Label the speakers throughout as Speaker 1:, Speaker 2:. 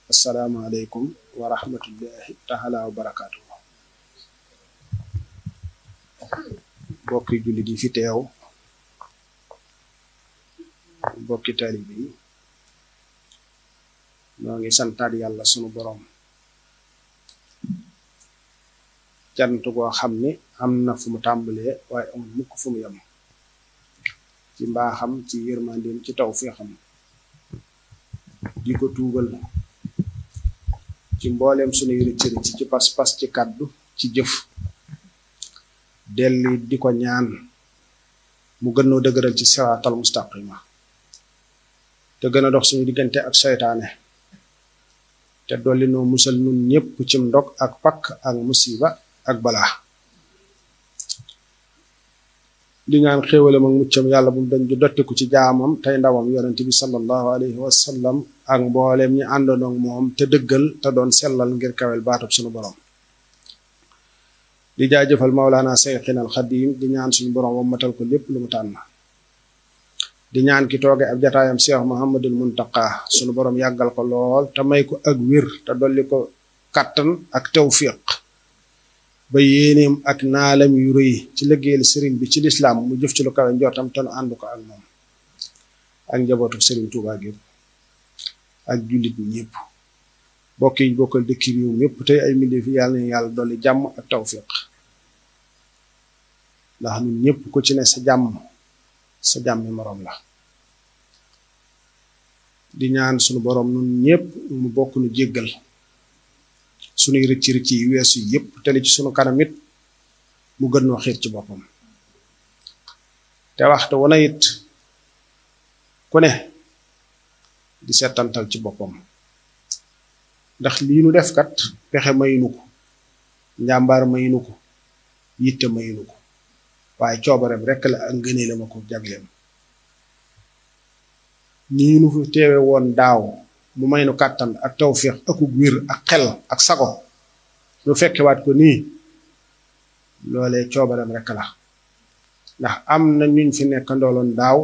Speaker 1: asalaamaaleykum wa rahmatullahi taala wa barakaatu bokki jullit yi fi teew bokki taalibe yi ñoo ngi santaat yàlla sunu boroom cant goo xam ni am na fu mu tàmbalee waaye amul mukk fu mu yem ci mbaaxam ci yërmandeem ci taw féexam di ko tuubal ci mbooleem sunuy rëccëri ci ci pas-pas ci kàddu ci jëf delli di ko ñaan mu gën noo dëgëral ci siraatal mustaqima te gën a dox suñu diggante ak seytaane te dolli noo musal nun ñépp cim ndog ak pakk ak musiba ak balaa di ñaan xéewalam ak muccam yàlla bu dañ di dottiku ci jaamam tey ndawam yonente bi sallallahu alayhi wa sallam ak mbooleem ñi àndoon ak moom te dëggal te doon sellal ngir kawel baatub suñu borom di jaajëfal Maulana Seyxina al Xadim di ñaan suñu borom wammatal ko lépp lu mu tànn di ñaan ki tooge ab jataayam Cheikh Muhammadul Muntaqa suñu borom yàggal ko lool te may ko ak wér te dolli ko kattan ak tawfiq ba yéeneem ak naalam yu rëy ci liggéeyal sëriñ bi ci lislaam mu jëf ci lu kawe njortam te nu ànd ko ak moom ak njabootu sëriñ Tuubaa gi ak jullit ñi ñëpp bokk yi bokkal dëkki réew mi yëpp tey ay mbindeef fi yàlla na yàlla dolli jàmm ak tawfiq ndax ñun ñëpp ku ci ne sa jàmm sa jàmmi moroom la di ñaan sunu boroom nun ñëpp mu bokk nu jéggal sunuy rëcc rëcc yi weesu yëpp tele ci sunu kanam it mu gën noo xiir ci boppam te waxtu wana it ku ne di seetantal ci boppam ndax lii nu def kat pexe mayinu ko njàmbaar mayinu ko yitte mayinu ko waaye coobareem rekk la ak ngënee la ma ko jagleem nii nu fi teewe woon daaw mu may nu kàttan ak tawféex akug wér ak xel ak sago nu fekkewaat ko nii loolee coobareem rekk la ndax am na ñuñ fi nekk ndooloon daaw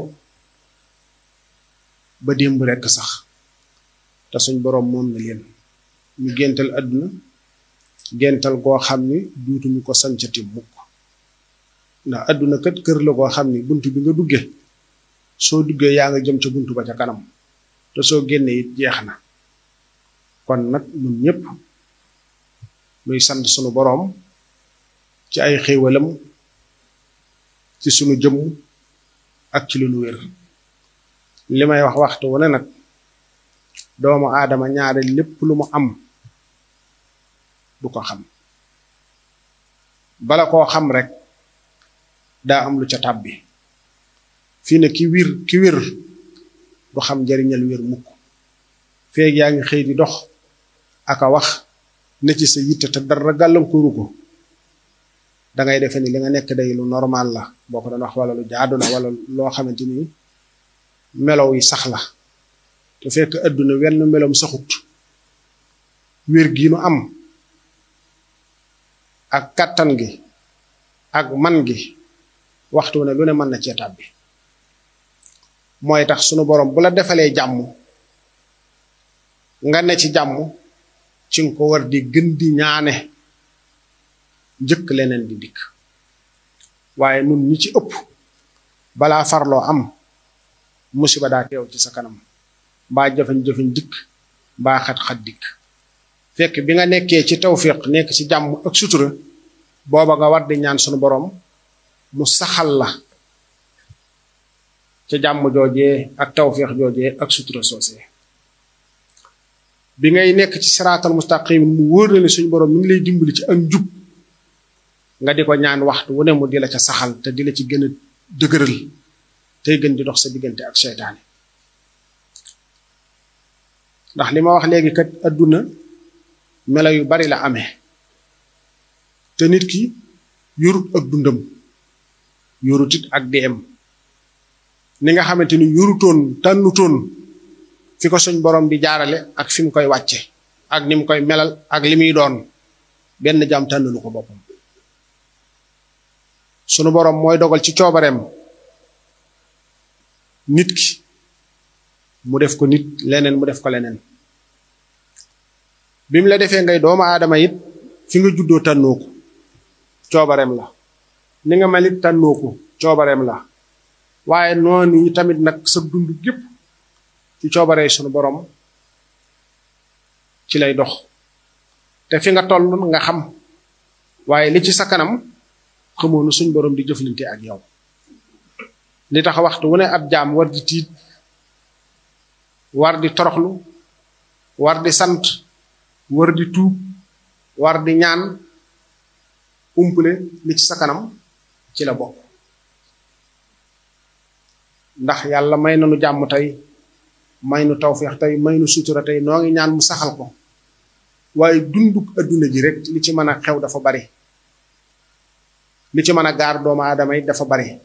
Speaker 1: ba démb rekk sax te suñ boroom moom na leen ñu géntal àdduna géntal goo xam ni duutuñu ko sancati mukk ndax àdduna kat kër la goo xam ni bunt bi nga dugge soo duggee yaa nga jëm ca bunt ba ca kanam te soo génnee it jeex na kon nag ñun ñëpp muy sant sunu boroom ci ay xéewalam ci sunu jëmm ak ci lu nu wér li may wax waxtu wu ne nag doomu aadama ñaare lépp lu mu am du ko xam bala koo xam rek daa am lu ca tàbbi fii ne ki wir ki wér du xam njariñal wér mukk feeg yaa ngi xëy di dox aka wax ne ci sa yitte te dara gàllankooru ko dangay defe ni li nga nekk day lu normal la boo ko doon wax wala lu jaadu na wala loo xamante ni melow yi sax la te fekk adduna wenn melom saxut wér gi nu am ak kattan gi ak man gi waxtu ne lu ne mën na cee tàbbi mooy tax sunu borom bu la defalee jàmm nga ne ci jàmm ci nga ko war di gën di ñaane njëkk leneen di dikk waaye nun ñi ci ëpp balaa farloo am musiba daa teew ci sa kanam mbaa jafañ-jafañ dikk mbaa xat-xat dikk fekk bi nga nekkee ci tawfiq nekk ci jàmm ak sutura booba nga war di ñaan sunu borom mu saxal la ca jàmm joojee ak tawfiq joojee ak sutura soosee bi ngay nekk ci siraatal mustaqim mu wóor na ne suñu borom mi ngi lay dimbali ci ak njub nga di ko ñaan waxtu wu ne mu di la ca saxal te di la ci gën a dëgëral tey gën di dox sa diggante ak seytaane ndax li ma wax léegi kat adduna melo yu bari la amee te nit ki yorut ak dundam yorut it ak deem ni nga xamante ni yorutoon tànnutoon fi ko suñ borom di jaarale ak fi mu koy wàcce ak ni mu koy melal ak li muy doon benn jaam tànnulu ko boppam sunu borom mooy dogal ci coobareem nit ki mu def ko nit leneen mu def ko leneen bi mu la defee ngay doomu aadama it fi nga juddoo tànnoo ko coobareem la ni nga mel it tànnoo ko coobareem la waaye noonu yi tamit nag sa dund gépp ci coobaree sunu borom ci lay dox te fi nga toll nga xam waaye li ci sa kanam xamoonu suñ borom di jëflante ak yow li tax waxtu wu ne ab jaam war di tiit war di toroxlu war di sant war di tuub war di ñaan umpule li ci sa kanam ci la bokk ndax yàlla may na nu jàmm tey may nu tawféex tey may nu sutura tey noo ngi ñaan mu saxal ko waaye dunduk adduna ji rek li ci mën a xew dafa bari li ci mën a gaar doomu aadama yi dafa bari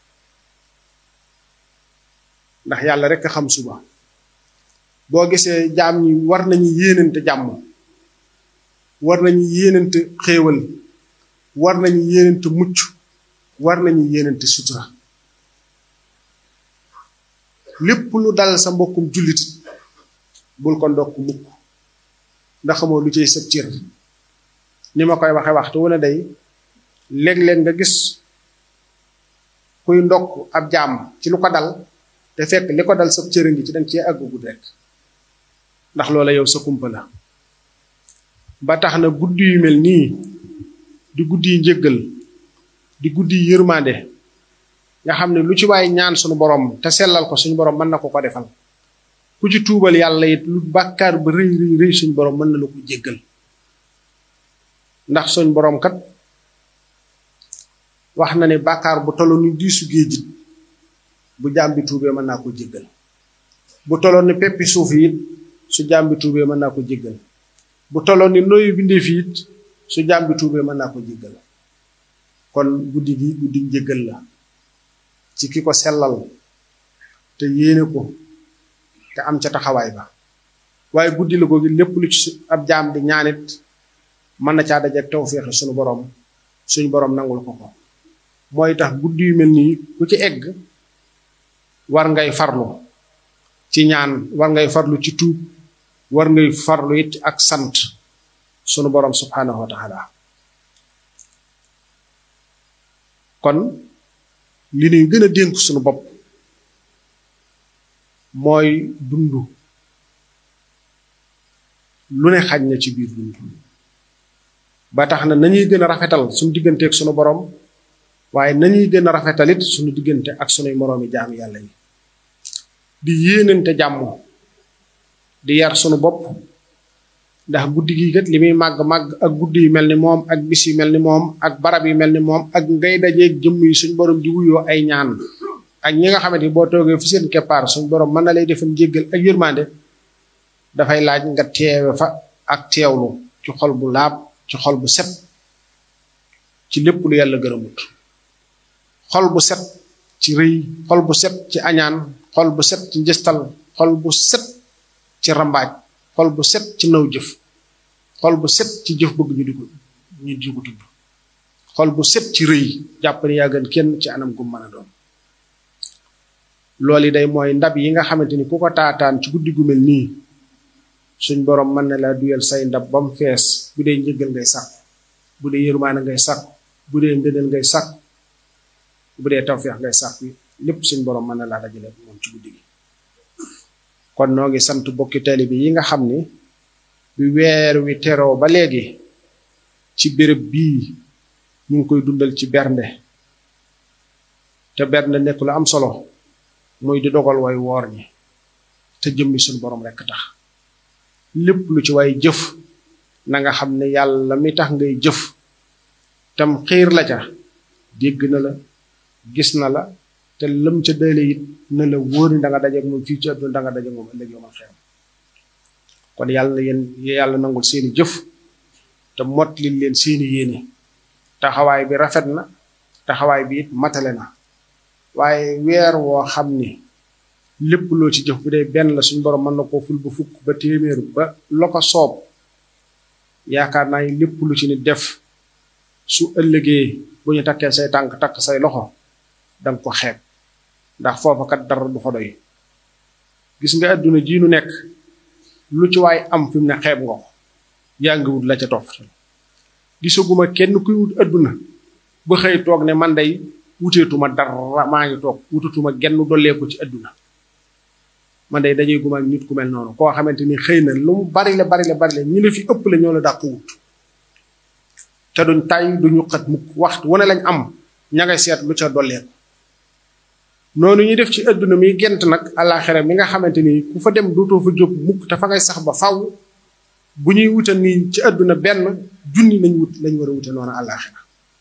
Speaker 1: ndax yàlla rek a xam suba boo gisee jaam ñi war nañu yéenante jàmm war nañu yéenante xéewal war nañu yéenante mucc war nañu yéenante sutura lépp lu dal sa mbokkum jullit bul ko ndokk mukk ndax xamoo lu ciy sëb cër ni ma koy waxe waxtu wu ne day léeg-léeg nga gis kuy ndokk ab jaam ci lu ko dal te fekk li ko dal sëb cër ngi ci danga cee àggugud rek ndax loola yow sa kumpa la ba tax na guddi yu mel nii di guddi yi njëggal di guddi yi yërmande nga xam ne lu ci waay ñaan suñu borom te sellal ko suñu borom mën na ko ko defal ku ci tuubal yàlla it lu bàkkaar ba rëy rëy rëy suñu borom mën na la ko jéggal ndax suñ borom kat wax na ne bàkkaar bu tolloon ni diisu géejit bu jaam bi tuubee mën naa ko jéggal bu tolloon ni peppi suuf it su jaam bi tuubee mën naa ko jéggal bu tolloon ni noyu bindeef it su jaam bi tuubee mën naa ko jéggal kon guddi gi guddi njéggal la ci ki ko sellal te yéene ko te am ca taxawaay ba waaye guddi la googu lépp lu ci ab jaam di ñaanit mën na caa dajeek tawféexi suñu borom suñu borom nangul ko ko mooy tax guddi yu mel nii ku ci egg war ngay farlu ci ñaan war ngay farlu ci tuub war ngay farlu it ak sant sunu borom subhanahu wa taala kon li ñuy gën a dénk sunu bopp mooy dund lu ne xaj na ci biir dund ba tax na nañuy gën a rafetal suñu digganteeg sunu borom waaye nañuy gën a rafetalit suñu diggante ak sunuy moroomi jaami yàlla yi di yéenante jàmm di yar sunu bopp ndax guddi gi kat li muy màgg màgg ak guddi yu mel ni moom ak bis yu mel ni moom ak barab yu mel ni moom ak ngay dajeeg jëmm yi suñ borom di wuyoo ay ñaan ak ñi nga xamante ni boo toogee fi seen keppaar suñ borom mën na lay defal njéggal ak yërmande dafay laaj nga teewe fa ak teewlu ci xol bu laab ci xol bu set ci lépp lu yàlla gërëmut xol bu set ci rëy xol bu set ci añaan xol bu set ci njëstal xol bu set ci rambaaj xol bu set ci naw jëf xol bu set ci jëf bëgg ñu di ko ñu di ko tudd xol bu set ci rëy jàpp ne yaa gën kenn ci anam gu mën a doon loolu day mooy ndab yi nga xamante ni ku ko taataan ci guddi gu mel nii suñ borom mën na laa duyal say ndab ba mu fees bu dee njëggal ngay sàkku bu dee yërmaane ngay sàkku bu dee ngëneel ngay sàkku bu dee tawfeex ngay sàkku lépp suñ borom mën na laa dajale moom ci guddi gi kon noo ngi sant bokki taalibe yi nga xam ni bi weer wi teroo ba léegi ci béréb bii ñu ngi koy dundal ci bernde te bernde nekk lu am solo muy di dogal way woor ñi te jëmmi suñu borom rekk tax lépp lu ci way jëf na nga xam ne yàlla mi tax ngay jëf tam xiir la ca dégg na la gis na la te lëm ca dële it na la wóor ni da nga dajeek moom fii ci àdduna da nga dajeek moom ëllëg yomal xew kon yàlla na yéen yàlla nangul seeni jëf te mot li leen seeni yéene taxawaay bi rafet na taxawaay bi it matale na waaye weer woo xam ni lépp loo ci jëf bu dee benn la suñ borom mën na koo ful ba fukk ba téeméer ba lo ko soob yaakaar naa ni lépp lu ci ni def su ëllëgee bu ñu takkee say tànk takk say loxo danga ko xeeb ndax foofa kat dara du fa doy gis nga àdduna ji nu nekk lu ci waay am fi mu ne xeeb nga ko yaa ngi wut la ca topp gisaguma kenn kuy wut adduna ba xëy toog ne man day wuteetuma dara maa ngi toog wutatuma genn dolleeku ci adduna man day dajee guma ak nit ku mel noonu koo xamante ni xëy na lu mu bari la bari la bari la ñi la fi ëpp la ñoo la dàq wut te duñ tay duñu xat mukk waxtu wane lañ am ña ngay seet lu ca dolleeku noonu ñuy def ci adduna mi gent nag àllaaxira mi nga xamante ni ku fa dem dootoo fa jóg mukk te fa ngay sax ba faw bu ñuy wuta nii ci adduna benn junni lañ wut lañ war a wute noonu àllaaxira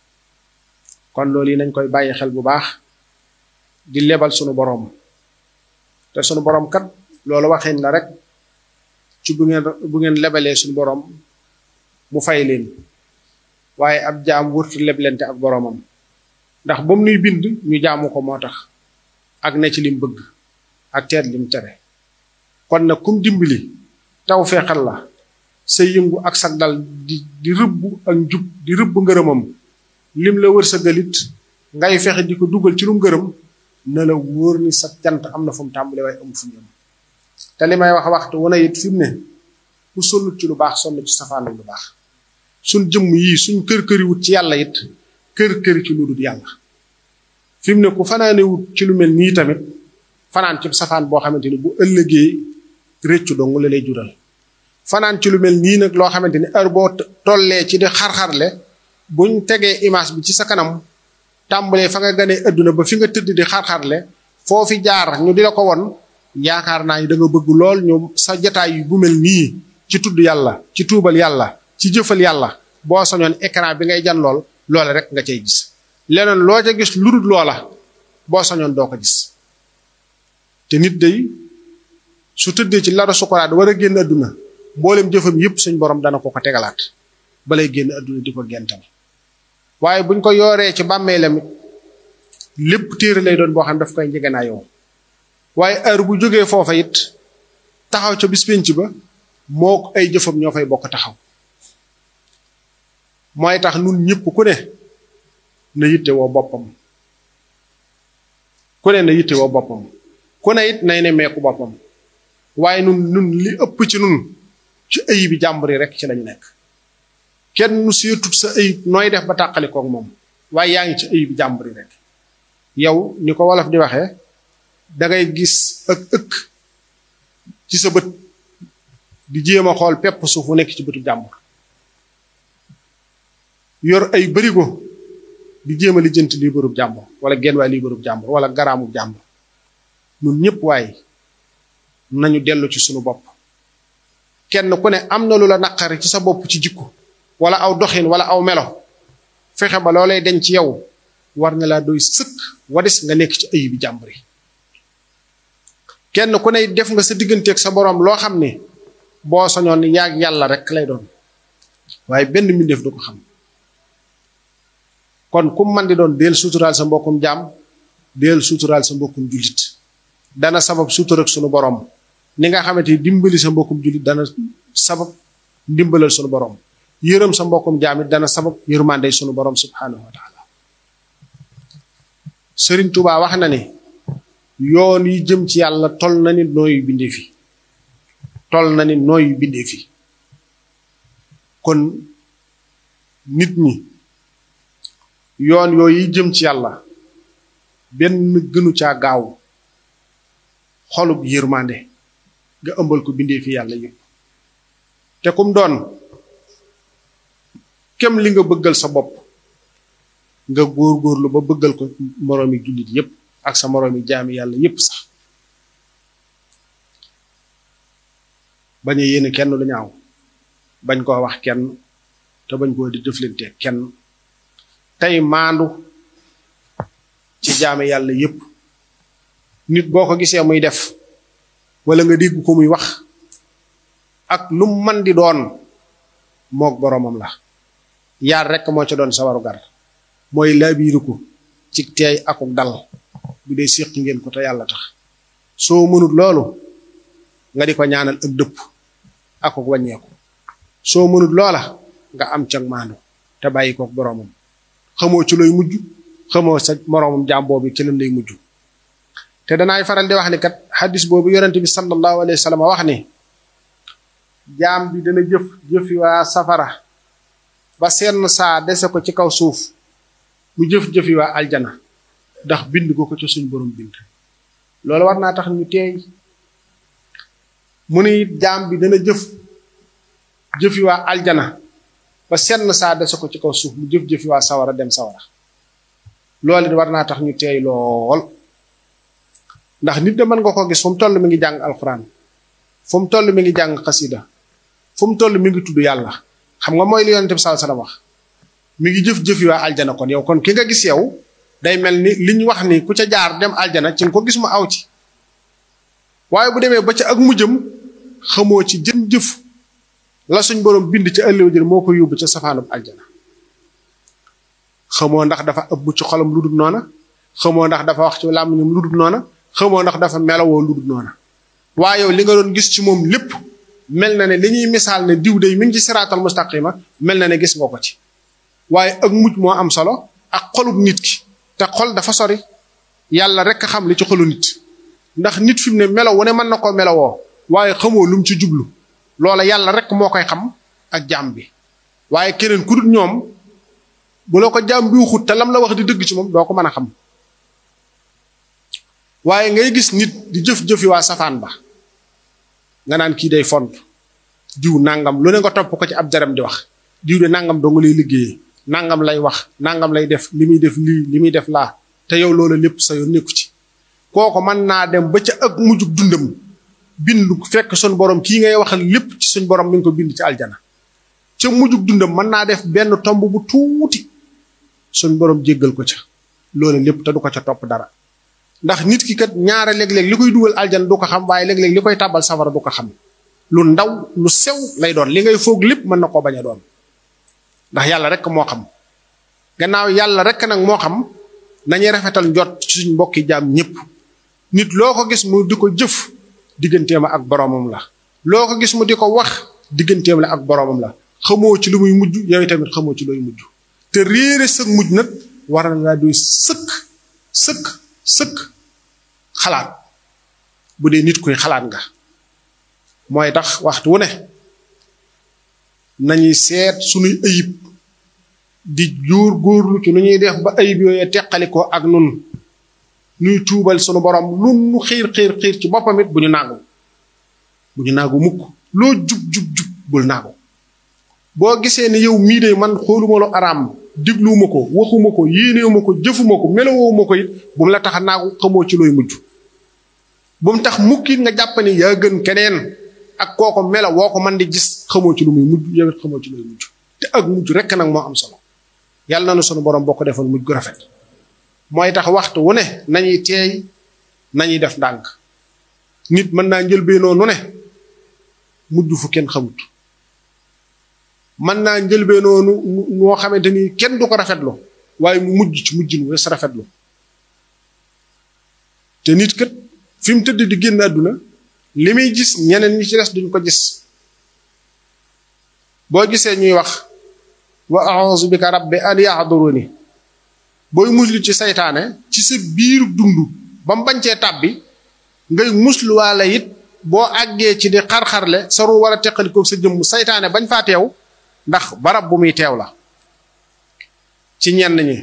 Speaker 1: kon loolu yi nañ koy bàyyi xel bu baax di lebal sunu boroom te sunu boroom kat loolu waxin la rek ci bu ngeen bu ngeen lebalee sunu boroom mu fay leen waaye ab jaam wurtu leblente ak boroomam ndax ba mu nuy bind ñu jaamu ko moo tax ak ne ci lim bëgg ak teet lim tere kon nag kum dimbali taw feexal la sa yëngu ak sag dal di di rëbb ak njub di rëbb ngërëmam lim la wër sa galit ngay fexe di ko dugal ci lu ngërëm na la wóor ni sa jant am na fu mu tàmbale waaye amu fu mu yem te li may wax waxtu wane it fi mu ne ku sonnut ci lu baax sonn ci safaanu lu baax suñ jëmm yii suñ kër këri wut ci yàlla it kër këri ci lu dul yàlla fi mu ne ku fanaane wut ci lu mel nii tamit fanaan ci safaan boo xamante ni bu ëllëgee réccu dong la lay jural fanaan ci lu mel nii nag loo xamante ni heure boo tollee ci di xar-xarle buñ tegee image bi ci sa kanam tàmbalee fa nga ganee adduna ba fi nga tëdd di xar-xarle foofi jaar ñu di la ko won yaakaar naa ni da nga bëgg lool ñu sa jataay yu bu mel nii ci tudd yàlla ci tuubal yàlla ci jëfal yàlla boo soñoon écran bi ngay jan lool loole rek nga cay gis leneen loo ca gis lu dul loola boo soñoon doo ko gis te nit day su tëddee ci lara sukuraat war a génn adduna mboolem jëfam yépp suñ borom dana ko ko tegalaat balay génn adduna di ko gental waaye buñ ko yooree ci bàmmeelam lépp téere lay doon boo xam daf koy njëganaayoo waaye heure bu jógee foofa it taxaw ca bis penc ba moo ay jëfam ñoo fay bokk taxaw mooy tax nun ñëpp ku ne na yitte woo boppam ku ne na yitte woo boppam ku ne it nay ne meeku boppam waaye nun nun li ëpp ci nun ci ayib bi jàmbur yi rek ci lañu nekk kenn nu seetut sa ayib nooy def ba tàqali koog moom waaye yaa ngi ci ayib bi jàmbur yi rek yow ni ko wolof di waxee dangay gis ak ëkk ci sa bët di jéem a xool pepp suuf mu nekk ci bëtu jàmbur yor ay bërigo di jéem a lijjanti lii bërub jàmbur wala genn waay lii bërub jàmbur wala garaamub jàmbur nun ñëpp waaye nañu dellu ci sunu bopp kenn ku ne am na lu la naqari ci sa bopp ci jikko wala aw doxin wala aw melo fexe ba loolee dañ ci yow war na laa doy sëkk wadis nga nekk ci ayi bi jàmbur yi kenn ku ne def nga sa digganteeg sa boroom loo xam ne boo soñoon ni yaag yàlla rek lay doon waaye benn mbindeef du ko xam kon ku man di doon deel suturaal sa mbokkum jaam deel suturaal sa mbokkum jullit dana sabab sutur ak sunu borom ni nga xamante ni dimbali sa mbokkum jullit dana sabab ndimbalal sunu borom yërëm sa mbokkum jaam it dana sabab yërmandey sunu borom subhanahu wa taala Sëriñ Tuubaa wax na ne yoon yi jëm ci yàlla tol na ni nooyu bindee fi tol na ni nooyu bindee fi kon nit ñi yoon yooyu yi jëm ci yàlla benn gënu caa gaaw xolub yërmande nga ëmbal ko bindee fi yàlla yëpp te kum doon kem li nga bëggal sa bopp nga góor-góorlu ba bëggal ko moroomi jullit yépp ak sa moroomi jaami yàlla yépp sax bañ a yéene kenn lu ñaaw bañ koo wax kenn te bañ koo di jëflante kenn tey maandu ci jaami yàlla yépp nit boo ko gisee muy def wala nga dégg ko muy wax ak lu man di doon mook boroomam la yaar rekk moo ca doon sa waru gar mooy laabiiru ko ci teey akuk dal bu dee séq ngeen ko te yàlla tax soo mënut loolu nga di ko ñaanal ak dëpp akuk wàññeeku soo mënut loola nga am cag maandu te bàyyi kook boroomam xamoo ci looy mujj xamoo sa moroomam jaam boobu ci lan lay mujj te danaay faral di wax ni kat xaddis boobu yonente bi sallallahu alayhi wa sallam wax ni jaam bi dana jëf jëfi waa safara ba seen saa dese ko ci kaw suuf mu jëf jëfi waa aljana ndax bind ko ko ci suñ borom bind loolu war naa tax ñu teey mu ne it jaam bi dana jëf jëfi waa aljana ba senn saa dese ko ci kaw suuf mu jëf jëfi waa sawara dem sawara loolu it war naa tax ñu teey lool ndax nit da mën nga ko gis fu mu toll mi ngi jàng alxuraan fu mu toll mi ngi jàng xasida fu mu toll mi ngi tudd yàlla xam nga mooy li yonent bi sallallahu alayhi wasallam wax mi ngi jëf-jëfi waa aljana kon yow kon ki nga gis yow day mel ni li ñu wax ni ku ca jaar dem aljana ci nga ko gis mu aw ci waaye bu demee ba ca ak mujjam xamoo ci jën jëf la suñ borom bind ca ëllëw jël moo ko yóbbu ca safaanub aljana xamoo ndax dafa ëbb ci xolam lu dul noona xamoo ndax dafa wax ci làmmiñam lu dul noona xamoo ndax dafa melawoo lu dul noona waaye yow li nga doon gis ci moom lépp mel na ne li ñuy misaal ne diw day mi ngi ci siraatal mustaqima mel na ne gis nga ko ci waaye ak mujj moo am solo ak xolub nit ki te xol dafa sori yàlla rek a xam li ci xolu nit ndax nit fi mu ne melo wu ne mën na koo melowoo waaye xamoo lu mu ci jublu loola yàlla rek moo koy xam ak jaam bi waaye keneen ku dul ñoom bu la ko jaam bi waxut te lam la wax di dëgg ci moom doo ko mën a xam waaye ngay gis nit di jëf-jëfi waa safaan ba nga naan kii day font diw nangam lu ne nga topp ko ci ab jaram di wax diw de nangam dong lay liggéeyee nangam lay wax nangam lay def li muy def lii li muy def laa te yow loolu lépp sa yoon nekku ci kooko mën naa dem ba ca ak mujjug dundam bind fekk suñ borom kii ngay waxal lépp ci suñ borom mi ngi ko bind ci aljana ca mujjug dundam mën naa def benn tomb bu tuuti suñ borom jéggal ko ca loolu lépp te du ko ca topp dara ndax nit ki kat ñaare léeg-léeg li koy dugal aljana du ko xam waaye léeg-léeg li koy tàbbal safara du ko xam lu ndaw lu sew lay doon li ngay foog lépp mën na koo bañ a doon ndax yàlla rek moo xam gannaaw yàlla rek nag moo xam nañuy rafetal njot ci suñ mbokki jaam ñépp nit loo ko gis mu di ko jëf digganteem ak boroomam la loo ko gis mu di ko wax digganteem la ak boroomam la xamoo ci lu muy mujj yow tamit xamoo ci looy mujj te réere sëg mujj nag war na laa doy sëkk sëkk sëkk xalaat bu dee nit kuy xalaat nga mooy tax waxtu wu ne nañuy seet suñuy ayib di jóor góorlu ci nu ñuy def ba ayib yooyu teqali ko ak nun nuy tuubal sunu borom lu nu xiir xiir xiir ci boppam it bu ñu naagu bu ñu naagu mukk loo jub jub jub bul naagu boo gisee ne yow mii de man xooluma lu araam digluwuma ko waxuma ko yéenewuma ko jëfuma ko melowuma ko it bu mu la tax a naagu xamoo ci looy mujj bu mu tax mukkit nga jàpp ne yaa gën keneen ak kooko melo woo ko man di gis xamoo ci lu muy mujj yow it xamoo ci looy mujj te ak mujj rekk nag moo am solo yàlla na nu sunu borom boo ko defoon mujj gu rafet mooy tax waxtu wu ne nañuy teey nañuy def ndànk nit mën naa njëlbeenoo nu ne mujj fu kenn xamut mën naa njëlbeenoo nu noo xamante ni kenn du ko rafetlu waaye mu mujj ci mujj nu wes rafetlu te nit kat fi mu tëdd di génn àdduna li muy gis ñeneen ñi ci des duñ ko gis boo gisee ñuy wax wa a'udhu bika rabbi an yahduruni booy muslu ci saytaane ci sa biiru dund ba mu bañcee tàbbi ngay musluwaale it boo àggee ci di xar-xarle sa ru war a teqalikoog sa jëmm saytaane bañ faa teew ndax barab bu muy teew la ci ñenn ñi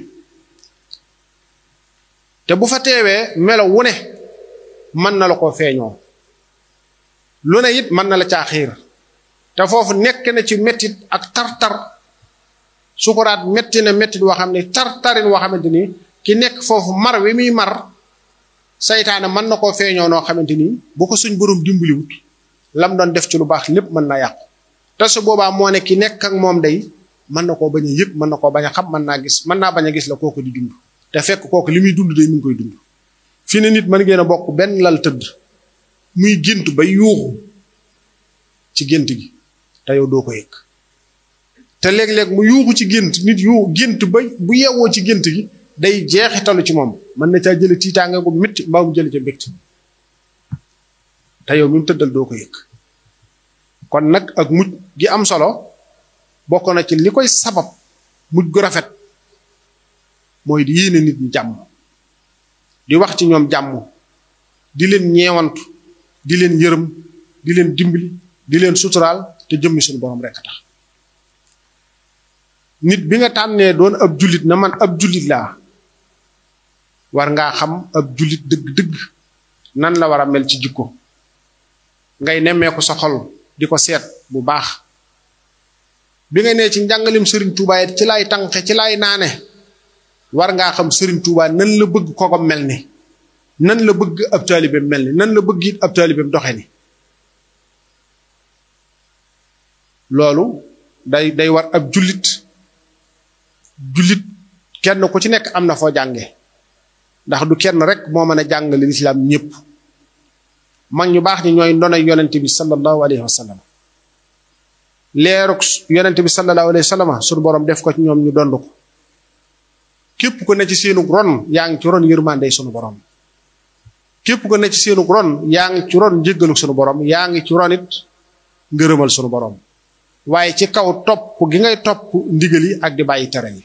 Speaker 1: te bu fa teewee melo wu ne mën na la ko feeñoo lu ne it mën na la caa xiir te foofu nekk na ci mettit ak tar-tar sukuraat metti na mettit woo xam ne tar-tarin woo xamante ni ki nekk foofu mar wi muy mar saytaane mën na koo feeñoo noo xamante ni bu ko suñ borom dimbaliwut lam doon def ci lu baax lépp mën na yàqu te su boobaa moo ne ki nekk ak moom day mën na koo bañ a yëg mën na koo bañ a xam mën naa gis mën naa bañ a gis la kooku di dund te fekk kooku li muy dund day mu ngi koy dund fi ne nit mën ngeen a bokk benn lal tëdd muy gént ba yuuxu ci gént gi te yow doo ko yëg te léeg-léeg mu yuuxu ci gént nit yu gént ba bu yewwoo ci gént gi day jeexitalu ci moom mën na caa jële tiitaange gu métti mbaa mu jële ca mbégte te yow mi mu tëddal doo ko yëg kon nag ak mujj gi am solo bokk na ci li koy sabab mujj gu rafet mooy di yéene nit ñi jàmm di wax ci ñoom jàmm di leen ñeewantu di leen yërëm di leen dimbali di leen suturaal te jëmmi suñu borom rek tax nit bi nga tànnee doon ab jullit na man ab jullit laa war ngaa xam ab jullit dëgg-dëgg nan la war a mel ci jikko ngay nemmeeku sa xol di ko seet bu baax bi nga nee ci njàngalim Serigne Touba it ci laay tànqe ci laay naane war ngaa xam Serigne Touba nan la bëgg ko ko mel ni nan la bëgg ab taalibeem mel ni nan la bëgg it ab taalibeem doxe ni loolu day day war ab jullit jullit kenn ku ci nekk am na foo jànge ndax du kenn rek moo mën a jàngale lislaam ñépp mag ñu baax ñi ñooy ndonay yonente bi sallallahu alayhi wa sallam leeruk yonente bi sallallahu alayhi wa sallam suñu borom def ko ci ñoom ñu dond ko képp ku ne ci seenu ron yaa ngi ci ron yërmande sunu borom képp ku ne ci seenu ron yaa ngi ci ron njëggaluk sunu borom yaa ngi ci ron it ngërëmal sunu borom waaye ci kaw topp gi ngay topp ndigal yi ak di bàyyi tere yi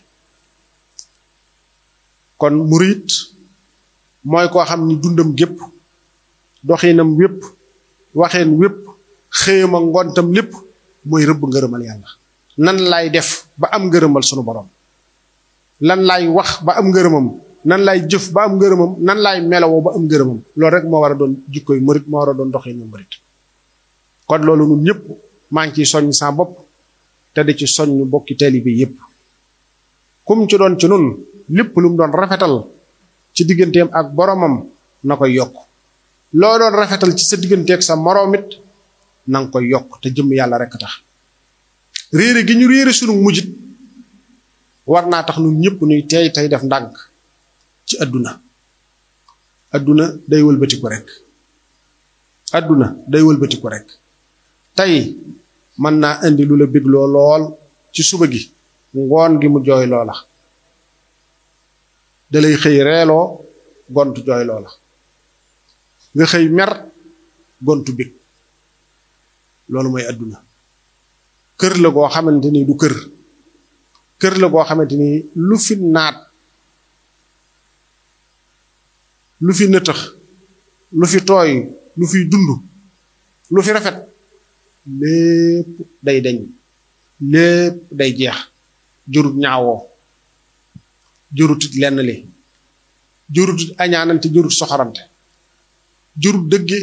Speaker 1: kon murit mooy koo xam ni dundam gépp doxinam wépp waxeen wépp xëyam ak ngontam lépp mooy rëbb ngërëmal yàlla nan laay def ba am ngërëmal sunu borom lan laay wax ba am ngërëmam nan laay jëf ba am ngërëmam nan laay melawoo ba am ngërëmam loolu rek moo war a doon jikkoy murit moo war a doon doxinu murit kon loolu ñun ñëpp maa ngi ciy soññ sa bopp te di ci soññ bokki taalibe yépp kum ci doon ci nun lépp lu mu doon rafetal ci digganteem ak boromam na koy yokk loo doon rafetal ci sa digganteeg sa moroom it na nga koy yokk te jëm yàlla rek tax réere gi ñu réere sunu mujjit war naa tax nun ñëpp nuy teey tey def ndànk ci àdduna àdduna day wëlbatiku rek àdduna day wëlbatiku rek tey mën naa indi lu la bégloo lool ci suba gi ngoon gi mu jooy loola dalay xëy reeloo gontu jooy loola nga xëy mer gontu bég loolu mooy àdduna kër la goo xamante ni du kër kër la goo xamante ni lu fi naat lu fi nëtëx lu fi tooy lu fi dund lu fi rafet lépp day deñ lépp day jeex jurut ñaawoo jurutit lenn li jurutit añaanante jurut soxorante jurut dëgge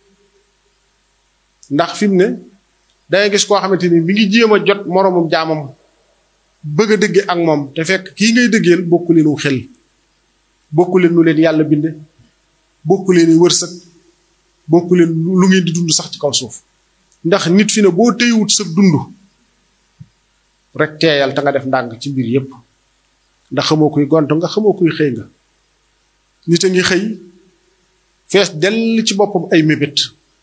Speaker 1: ndax fi mu ne dangay gis koo xamante ni mi ngi jéem a jot moroomum jaamam bëgg a dëgge ak moom te fekk kii ngay dëggeel bokku leenu xel bokku leen nu leen yàlla binde bokku leen wërsëg bokku leen lu ngeen di dund sax ci kaw suuf ndax nit fi ne boo téywut sa dund rek teeyal te nga def ndànk ci mbir yépp ndax xamoo kuy gont nga xamoo kuy xëy nga nit a ngi xëy fees dell ci boppam ay mébét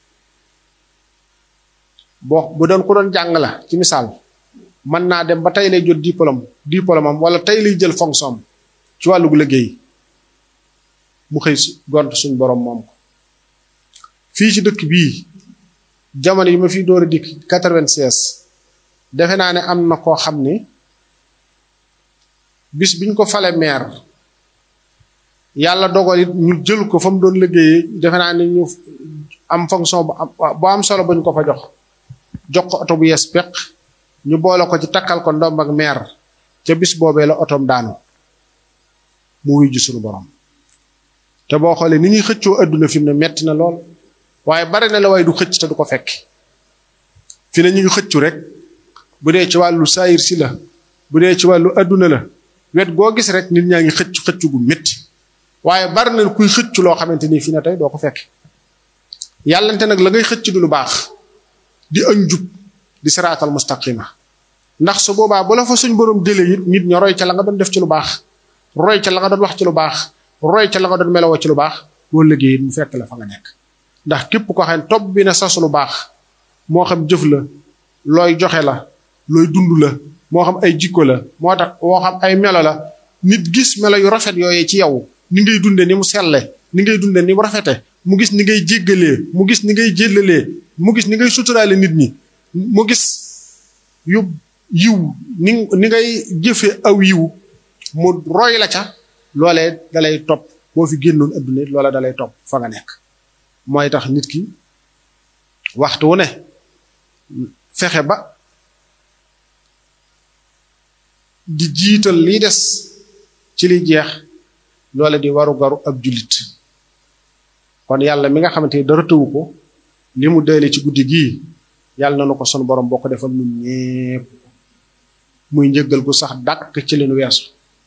Speaker 1: boo bu doon ku doon jàng la ci misaal mën naa dem ba tey lay jot diplôme diplôme am wala tey lay jël fonction am ci wàllug liggéey mu xëy gont suñ borom moom ko fii ci dëkk bii jamono yi ma fi door a dikk quatre-vingt-seize defe naa ne am na koo xam ni bis biñ ko fale maire yàlla dogal it ñu jël ko fa mu doon liggéeyee defe naa ne ñu am fonction bu am bu am solo bañ ko fa jox jox ko oto bu yees peq ñu boole ko ci takkal ko ndomb ak maire ca bis boobee la otoom daanu mu wuy ji suñu borom te boo xoolee ni ñuy xëccoo adduna fi mu ne metti na lool waaye bari na la waaye du xëcc te du ko fekk fi ne ñu ngi xëccu rek bu dee ci wàllu saayir si la bu dee ci wàllu adduna la wet goo gis rek nit ñaa ngi xëccu xëccu gu métti waaye bari na kuy xëccu loo xamante ni fi ne tey doo ko fekk yàllante nag la ngay xëcc du lu baax di ak njub di siraatal mustaqima ndax su boobaa bu la fa suñ borom jëlee it nit ña roy ca la nga doon def ci lu baax roy ca la nga doon wax ci lu baax roy ca la nga doon melowoo ci lu baax boo liggéey mu fekk la fa nga nekk ndax képp ko xam ne topp bi na sas lu baax moo xam jëf la looy joxe la looy dund la moo xam ay jikko la moo tax moo xam ay melo la nit gis melo yu rafet yooyee ci yow ni ngay dunde ni mu selle ni ngay dunde ni mu rafete mu gis ni ngay jéggalee mu gis ni ngay jéllalee mu gis ni ngay suturaale nit ñi mu gis yu yiw ni ni ngay jëfe aw yiw mu roy la ca loolee dalay topp boo fi génnoon adduna loola dalay topp fa nga nekk mooy tax nit ki waxtu wu ne fexe ba di jiital liy des ci li jeex loole di waru garu ab jullit kon yàlla mi nga xamante ni dara tëwu ko li mu dële ci guddi gii yàlla na nu ko sunu borom boo ko defal ñun ñépp muy njëggal gu sax dàkk ci leen weesu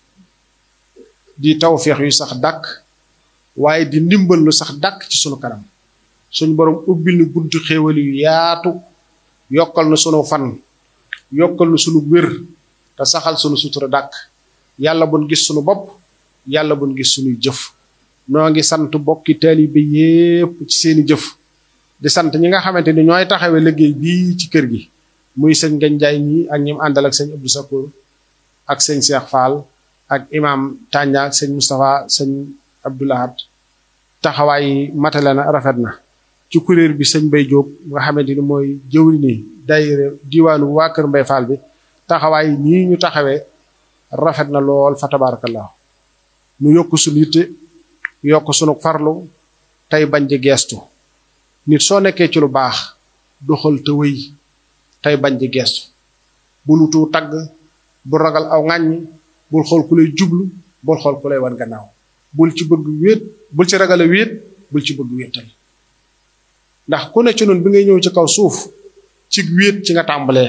Speaker 1: di tawféex yu sax dàkk waaye di ndimbal lu sax dàkk ci sunu kanam suñu borom ubbil nu buntu xéewal yu yaatu yokkal na sunu fan yokkal na sunu wér te saxal sunu sutura dàkk yàlla buñ gis sunu bopp yàlla buñ gis sunuy jëf noo ngi sant bokki taalibe yépp ci seeni jëf di sant ñi nga xamante ni ñooy taxawee liggéey bii ci kër gi muy sëñ Ngagne Ndiaye ñi ak ñim àndal ak sëñ Abdou Sakour ak sëñ Cheikh Fall ak imam Tanja ak sëñ Moustapha sëñ Abdoulahat taxawaay matale na rafet na ci kuréel bi sëñ Mbay Jóob nga xamante ni mooy jëwri ni daayira diwaanu waa kër Mbay Fall bi taxawaay nii ñu taxawee rafet na lool fa tabarakallah nu yokk suñu yitte yokk sunu farlu tey bañ di geestu nit soo nekkee ci lu baax doxal te wëy tey bañ di geestu bul wutu tagg bul ragal aw ŋàññi bul xool ku lay jublu bul xool ku lay wan gannaaw bul ci bëgg wéet bul ci ragal a wéet bul ci bëgg wéetal ndax ku ne ci noonu bi ngay ñëw ci kaw suuf ci wéet ci nga tàmbalee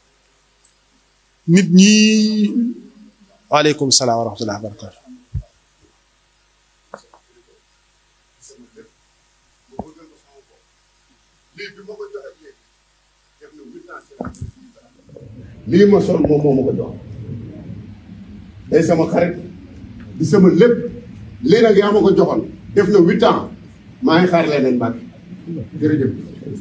Speaker 1: nit ñi waaleykum salaam wa rahmatullah wa barakatu
Speaker 2: lii ma sol moom moo ma ko jox day sama xarit di sama lépp lii nag yaa ma ko joxoon def na huit ans maa ngi xaar leneen Mbàkke jërëjëf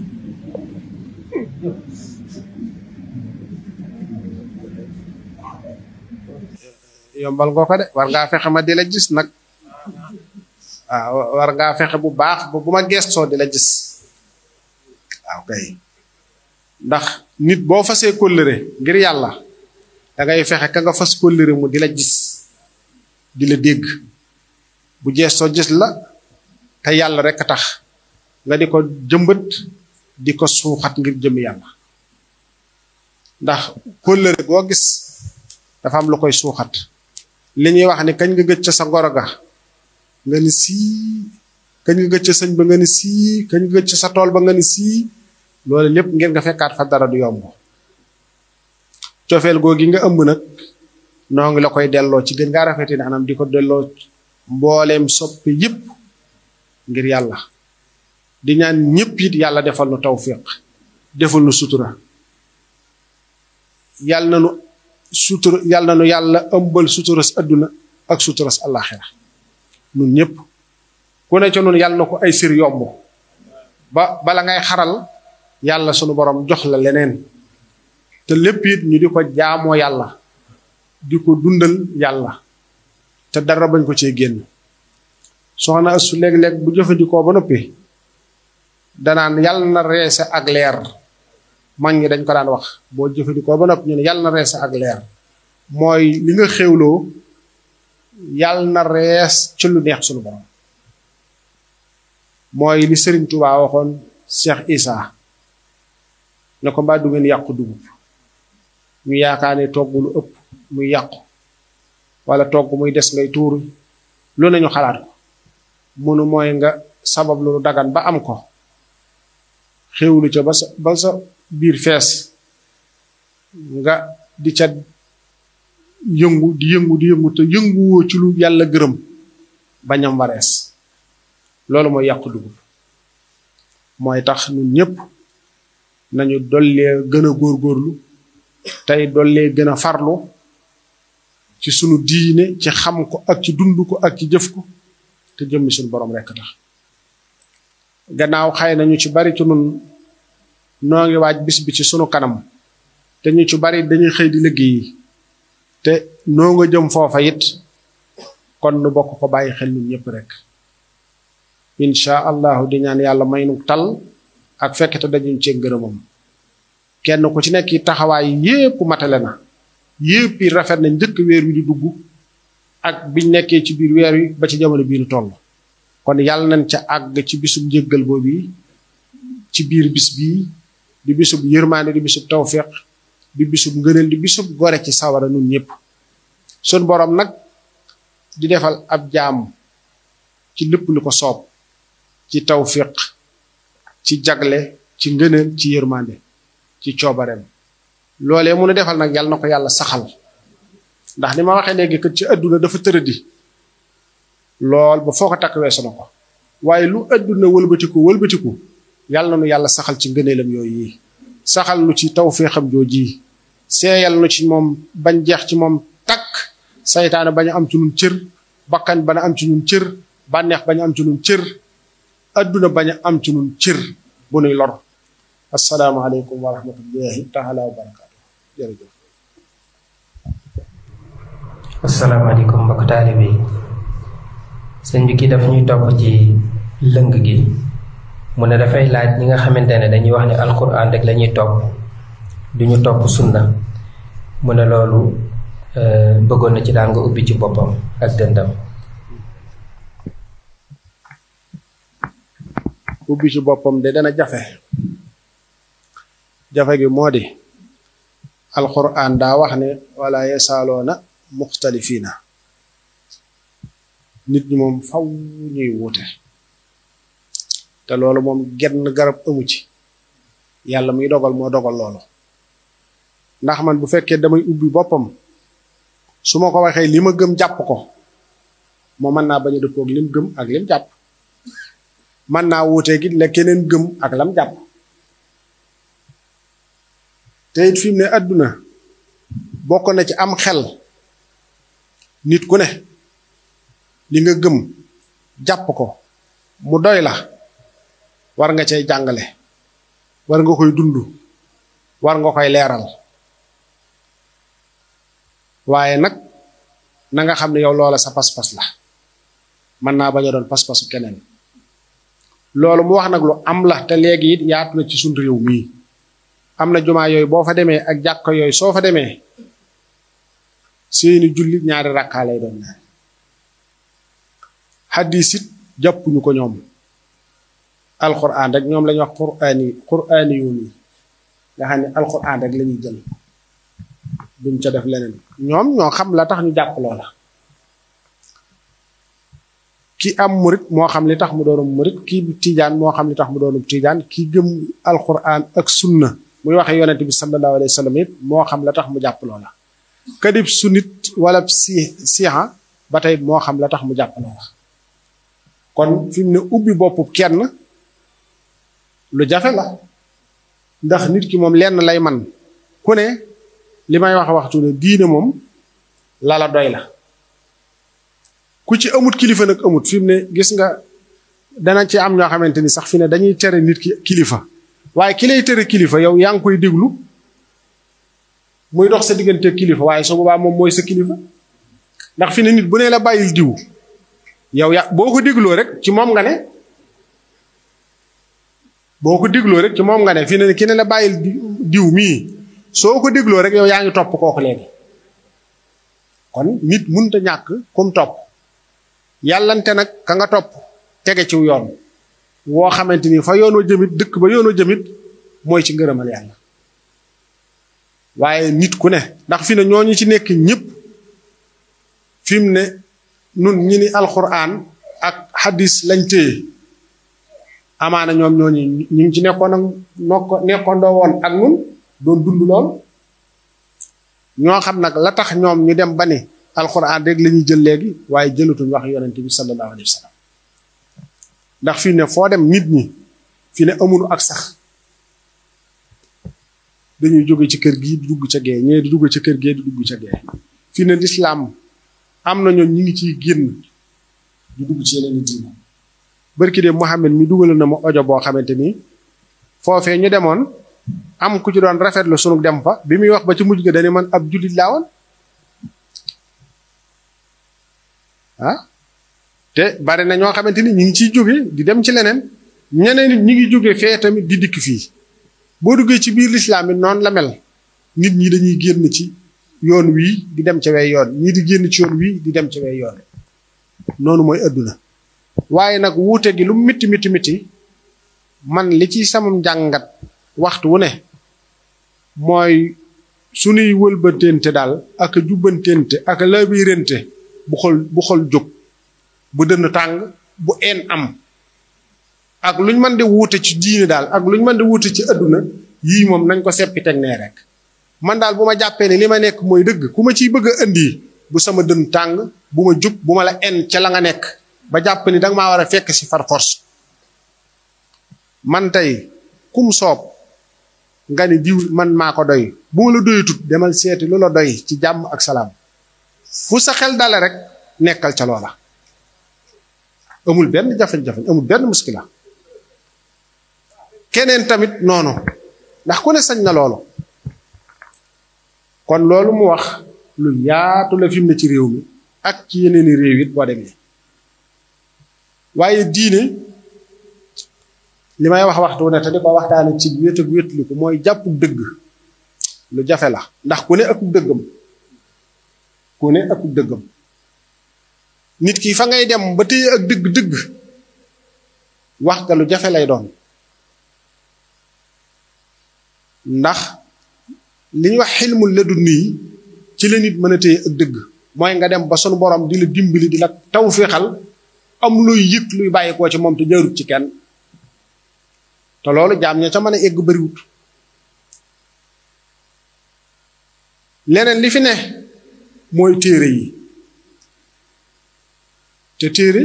Speaker 1: yombal ngoo ko de war ngaa fexe ma di la gis nag waaw war ngaa fexe bu baax ba bu ma gestoo di la gis waaw kay ndax nit boo fasee kóllëre ngir yàlla da ngay fexe ka nga fas kóllëre mu di la gis di la dégg bu gestoo gis la te yàlla rek tax nga di ko jëmbët di ko suuxat ngir jëm yàlla ndax kóllëre boo gis dafa am lu koy suuxat li ñuy wax ni kañ nga gëj ca sa ngoro ga nga ni sii kañ nga gëj ca sëñ ba nga ni sii kañ nga gëj ca sa tool ba nga ni sii loolu lépp ngeen nga fekkaat fa dara du yomb cofeel googi nga ëmb nag noo ngi la koy delloo ci gën ngaa rafeti ne anam di ko delloo mbooleem soppi yëpp ngir yàlla di ñaan ñëpp it yàlla defal nu tawfiq defal nu sutura yàlla na nu sutura yàlla na nu yàlla ëmbal suturas adduna ak suturas àllaaxira nun ñëpp ku ne ca nun yàlla na ko ay sir yomb ba bala ngay xaral yàlla sunu borom jox la leneen te lépp it ñu di ko jaamoo yàlla di ko dundal yàlla te dara bañ ko cee génn soxna su léeg-léeg bu jëfandikoo ba noppi danaan yàlla na reese ak leer mag ñi dañ ko daan wax boo jëfandikoo ba noppi ñu ne yàlla na reese ak leer mooy li nga xewloo yàlla na rees ci lu neex sunu borom mooy li Sëriñ Tuubaa waxoon Cheikh Isa ne ko mbaa du ngeen yàqu dugub ñu yaakaar ne togg lu ëpp muy yàqu wala togg muy des ngay tuuru lu nañu xalaat ko munu mooy nga sabab lu dagan ba am ko xewlu ca ba sa ba sa biir fees nga di ca yëngu di yëngu di yëngu te yënguwoo ci lu yàlla gërëm bañam warees loolu mooy yàqu dugub mooy tax ñun ñëpp nañu dollee gën a góorgóorlu tey dollee gën a farlu ci sunu diine ci xam ko ak ci dund ko ak ci jëf ko te jëmmi suñu borom rekk tax gannaaw xëy na ñu ci bari ci nun noo ngi waaj bis bi ci sunu kanam te ñu ci bari dañuy xëy di liggéey te noo nga jëm foofa it kon nu bokk ko bàyyi xel ñun ñëpp rek incha allahu di ñaan yàlla may nu tal ak fekk te dañuñ cee ngërëmam kenn ku ci nekk taxawaay yépp matale na yépp yi rafet na njëkk weer wi di dugg ak biñ nekkee ci biir weer wi ba ci jamono bii nu toll kon yàlla nañ ca àgg ci bisum njëggal boobu ci biir bis bii di bisub yërmaande di bisub tawfiq di bisub ngëneel di bisub gore ci sawara nun ñëpp sun borom nag di defal ab jaam ci lépp lu ko soob ci tawfiq ci jagle ci ngëneel ci yërmaande ci coobareem loolee mun a defal nag yàlla na ko yàlla saxal ndax ni ma waxee léegi kat ci adduna dafa tëradi lool ba foo ko takk weesu na ko waaye lu adduna wëlbatiku wëlbatiku yàlla na nu yàlla saxal ci ngëneelam yooyu yi saxal nu ci tawféexam jooji seeyal nu ci moom bañ jeex ci moom takk saytaane bañ a am ci nun cër bakkan bañ a am ci nun cër bànneex bañ a am ci nun cër adduna bañ a am ci nun cër bu nuy lor asalaamaaleykum wa rahmatullahi taala wa barakaatu jërëjëf
Speaker 3: asalaamaaleykum mbokk taalibe yi sëñ bi kii dafa ñuy topp ci lëng gi mu ne dafay laaj ñi nga xamante ne dañuy wax ne alquran rek la ñuy topp duñu topp sunna mu ne loolu bëggoon na ci daal nga ubbi ci boppam ak dëndam
Speaker 1: ubbi ci boppam de dana jafe jafe gi moo di alquran daa wax ne wala yesaaloona muxtalifiina nit ñi moom faw ñuy wuute te loolu moom genn garab amu ci yàlla muy dogal moo dogal loolu ndax man bu fekkee damay ubbi boppam su ma ko waxee li ma gëm jàpp ko moo mën naa bañ a dëppoog lim gëm ak lim jàpp mën naa wuutee gi la keneen gëm ak lam jàpp te it fi mu ne àdduna bokk na ci am xel nit ku ne li nga gëm jàpp ko mu doy la war nga cay jàngale war nga koy dund war nga koy leeral waaye nag na nga xam ne yow loola sa pas-pas la mën naa bañ a doon pas-pasu keneen loolu mu wax nag lu am la te léegi it yaatu na ci suñ réew mii am na jumaa yooyu boo fa demee ak jàkka yooyu soo fa demee seeni julli ñaari rakkaa lay doon ñaari xaddiis it jàppuñu ko ñoom alquran rek ñoom lañuy wax quraani quraani yoon yi nga xam ne alquran rek la ñuy jël duñ ca def leneen ñoom ñoo xam la tax ñu jàpp loola ki am murit moo xam li tax mu doonum murit ki tiijaan moo xam li tax mu doonum tiijaan ki gëm alquran ak sunna muy waxe yonente bi sallallahu alayhi wa sallam it moo xam la tax mu jàpp loola kadib sunnit wala si siha ba tey moo xam la tax mu jàpp loola kon fi mu ne ubbi boppu kenn lu jafe la ndax nit ki moom lenn lay man ku ne li may wax waxtu ne diine moom lala doy la ku ci amut kilifa nag amut fi mu ne gis nga dana ci am ñoo xamante ni sax fi ne dañuy tere nit ki kilifa waaye ki lay tere kilifa yow yaa ngi koy déglu muy dox sa diggante kilifa waaye su boobaa moom mooy sa kilifa ndax fi ne nit bu ne la bàyyil diw yow ya boo ko dégloo rek ci moom nga ne boo ko dégloo rek ci moom nga ne fi ne ki ne la bàyyil diw mii soo ko dégloo rek yow yaa ngi topp kooku léegi kon nit munta ñàkk kum topp yàllante nag ka nga topp tege ciw yoon woo xamante ni fa yoonoo jëmit dëkk ba yoonoo jëmit mooy ci ngërëmal yàlla waaye nit ku ne ndax fi ne ñooñu ci nekk ñëpp fi mu ne nun ñi ni alxuraan ak hadis lañ téye amaana ñoom ñooñu ñu ngi ci nekkoon ak nokko nekkondoo woon ak nun doon dund lool ñoo xam nag la tax ñoom ñu dem ba ni alxuraan rek la ñuy jël léegi waaye jëlatuñ wax yonent bi sallallahu alayhi wa sallam ndax fii ne foo dem nit ñi fii ne amunu ak sax dañuy jóge ci kër gii di dugg ca gee ñee di dugg ca kër gee di dugg ca gee fii ne lislaam am na ñoom ñi ngi ciy génn di dugg ci yeneen i diina barki de Muhammad mi dugal na ma ojo boo xamante ni foofee ñu demoon am ku ci doon rafetlu sunu dem fa bi muy wax ba ci mujj ga dañu man ab jullit laa woon ah te bari na ñoo xamante ni ñu ngi ciy jóge di dem ci leneen ñeneen nit ñi ngi jóge fee tamit di dikk fii boo duggee ci biir lislaam it noonu la mel nit ñi dañuy génn ci yoon wii di dem ca wey yoon ñii di génn ci yoon wii di dem ca wey yoon noonu mooy adduna waaye nag wuute gi lu mitti mitti mitti man li ci sama njàngat waxtu wu ne mooy sunuy wëlbatente daal ak a jubbantente ak a labirante bu xol bu xol jóg bu dënn tàng bu een am ak luñ mën di wuute ci diine daal ak luñ mën di wuute ci adduna yii moom nañ ko seppi teg nee rek man daal bu ma jàppee ne li ma nekk mooy dëgg ku ma ciy bëgg a indi bu sama dën tàng bu ma jub bu ma la en ca la nga nekk ba jàpp ni danga maa war a fekk si far force man tey kum soob nga ni diw man maa ko doy bu ma la doyatut demal seeti lu la doy ci jàmm ak salaam fu sa xel dale rek nekkal ca loola amul benn jafe-jafe amul benn muskila keneen tamit noonu ndax ku ne sañ na loolu kon loolu mu wax lu yaatu la fi mu ne ci réew mi ak ci yeneeni réew it boo demee waaye diine li may wax waxtu ne te di ko waxtaane ci wét ak wétliku mooy jàppug dëgg lu jafe la ndax ku ne akub dëggam ku ne akub dëggam nit ki fa ngay dem ba téye ak dëgg dëgg wax ga lu jafe lay doon ndax li ñuy wax xilmul la dund yi ci la nit mën a téye ak dëgg mooy nga dem ba sunu borom di la dimbali di la taw féexal am luy yëg luy bàyyi koo ci moom te jaarut ci kenn te loolu jaam ña ca mën a egg bariwut leneen li fi ne mooy téere yi te téere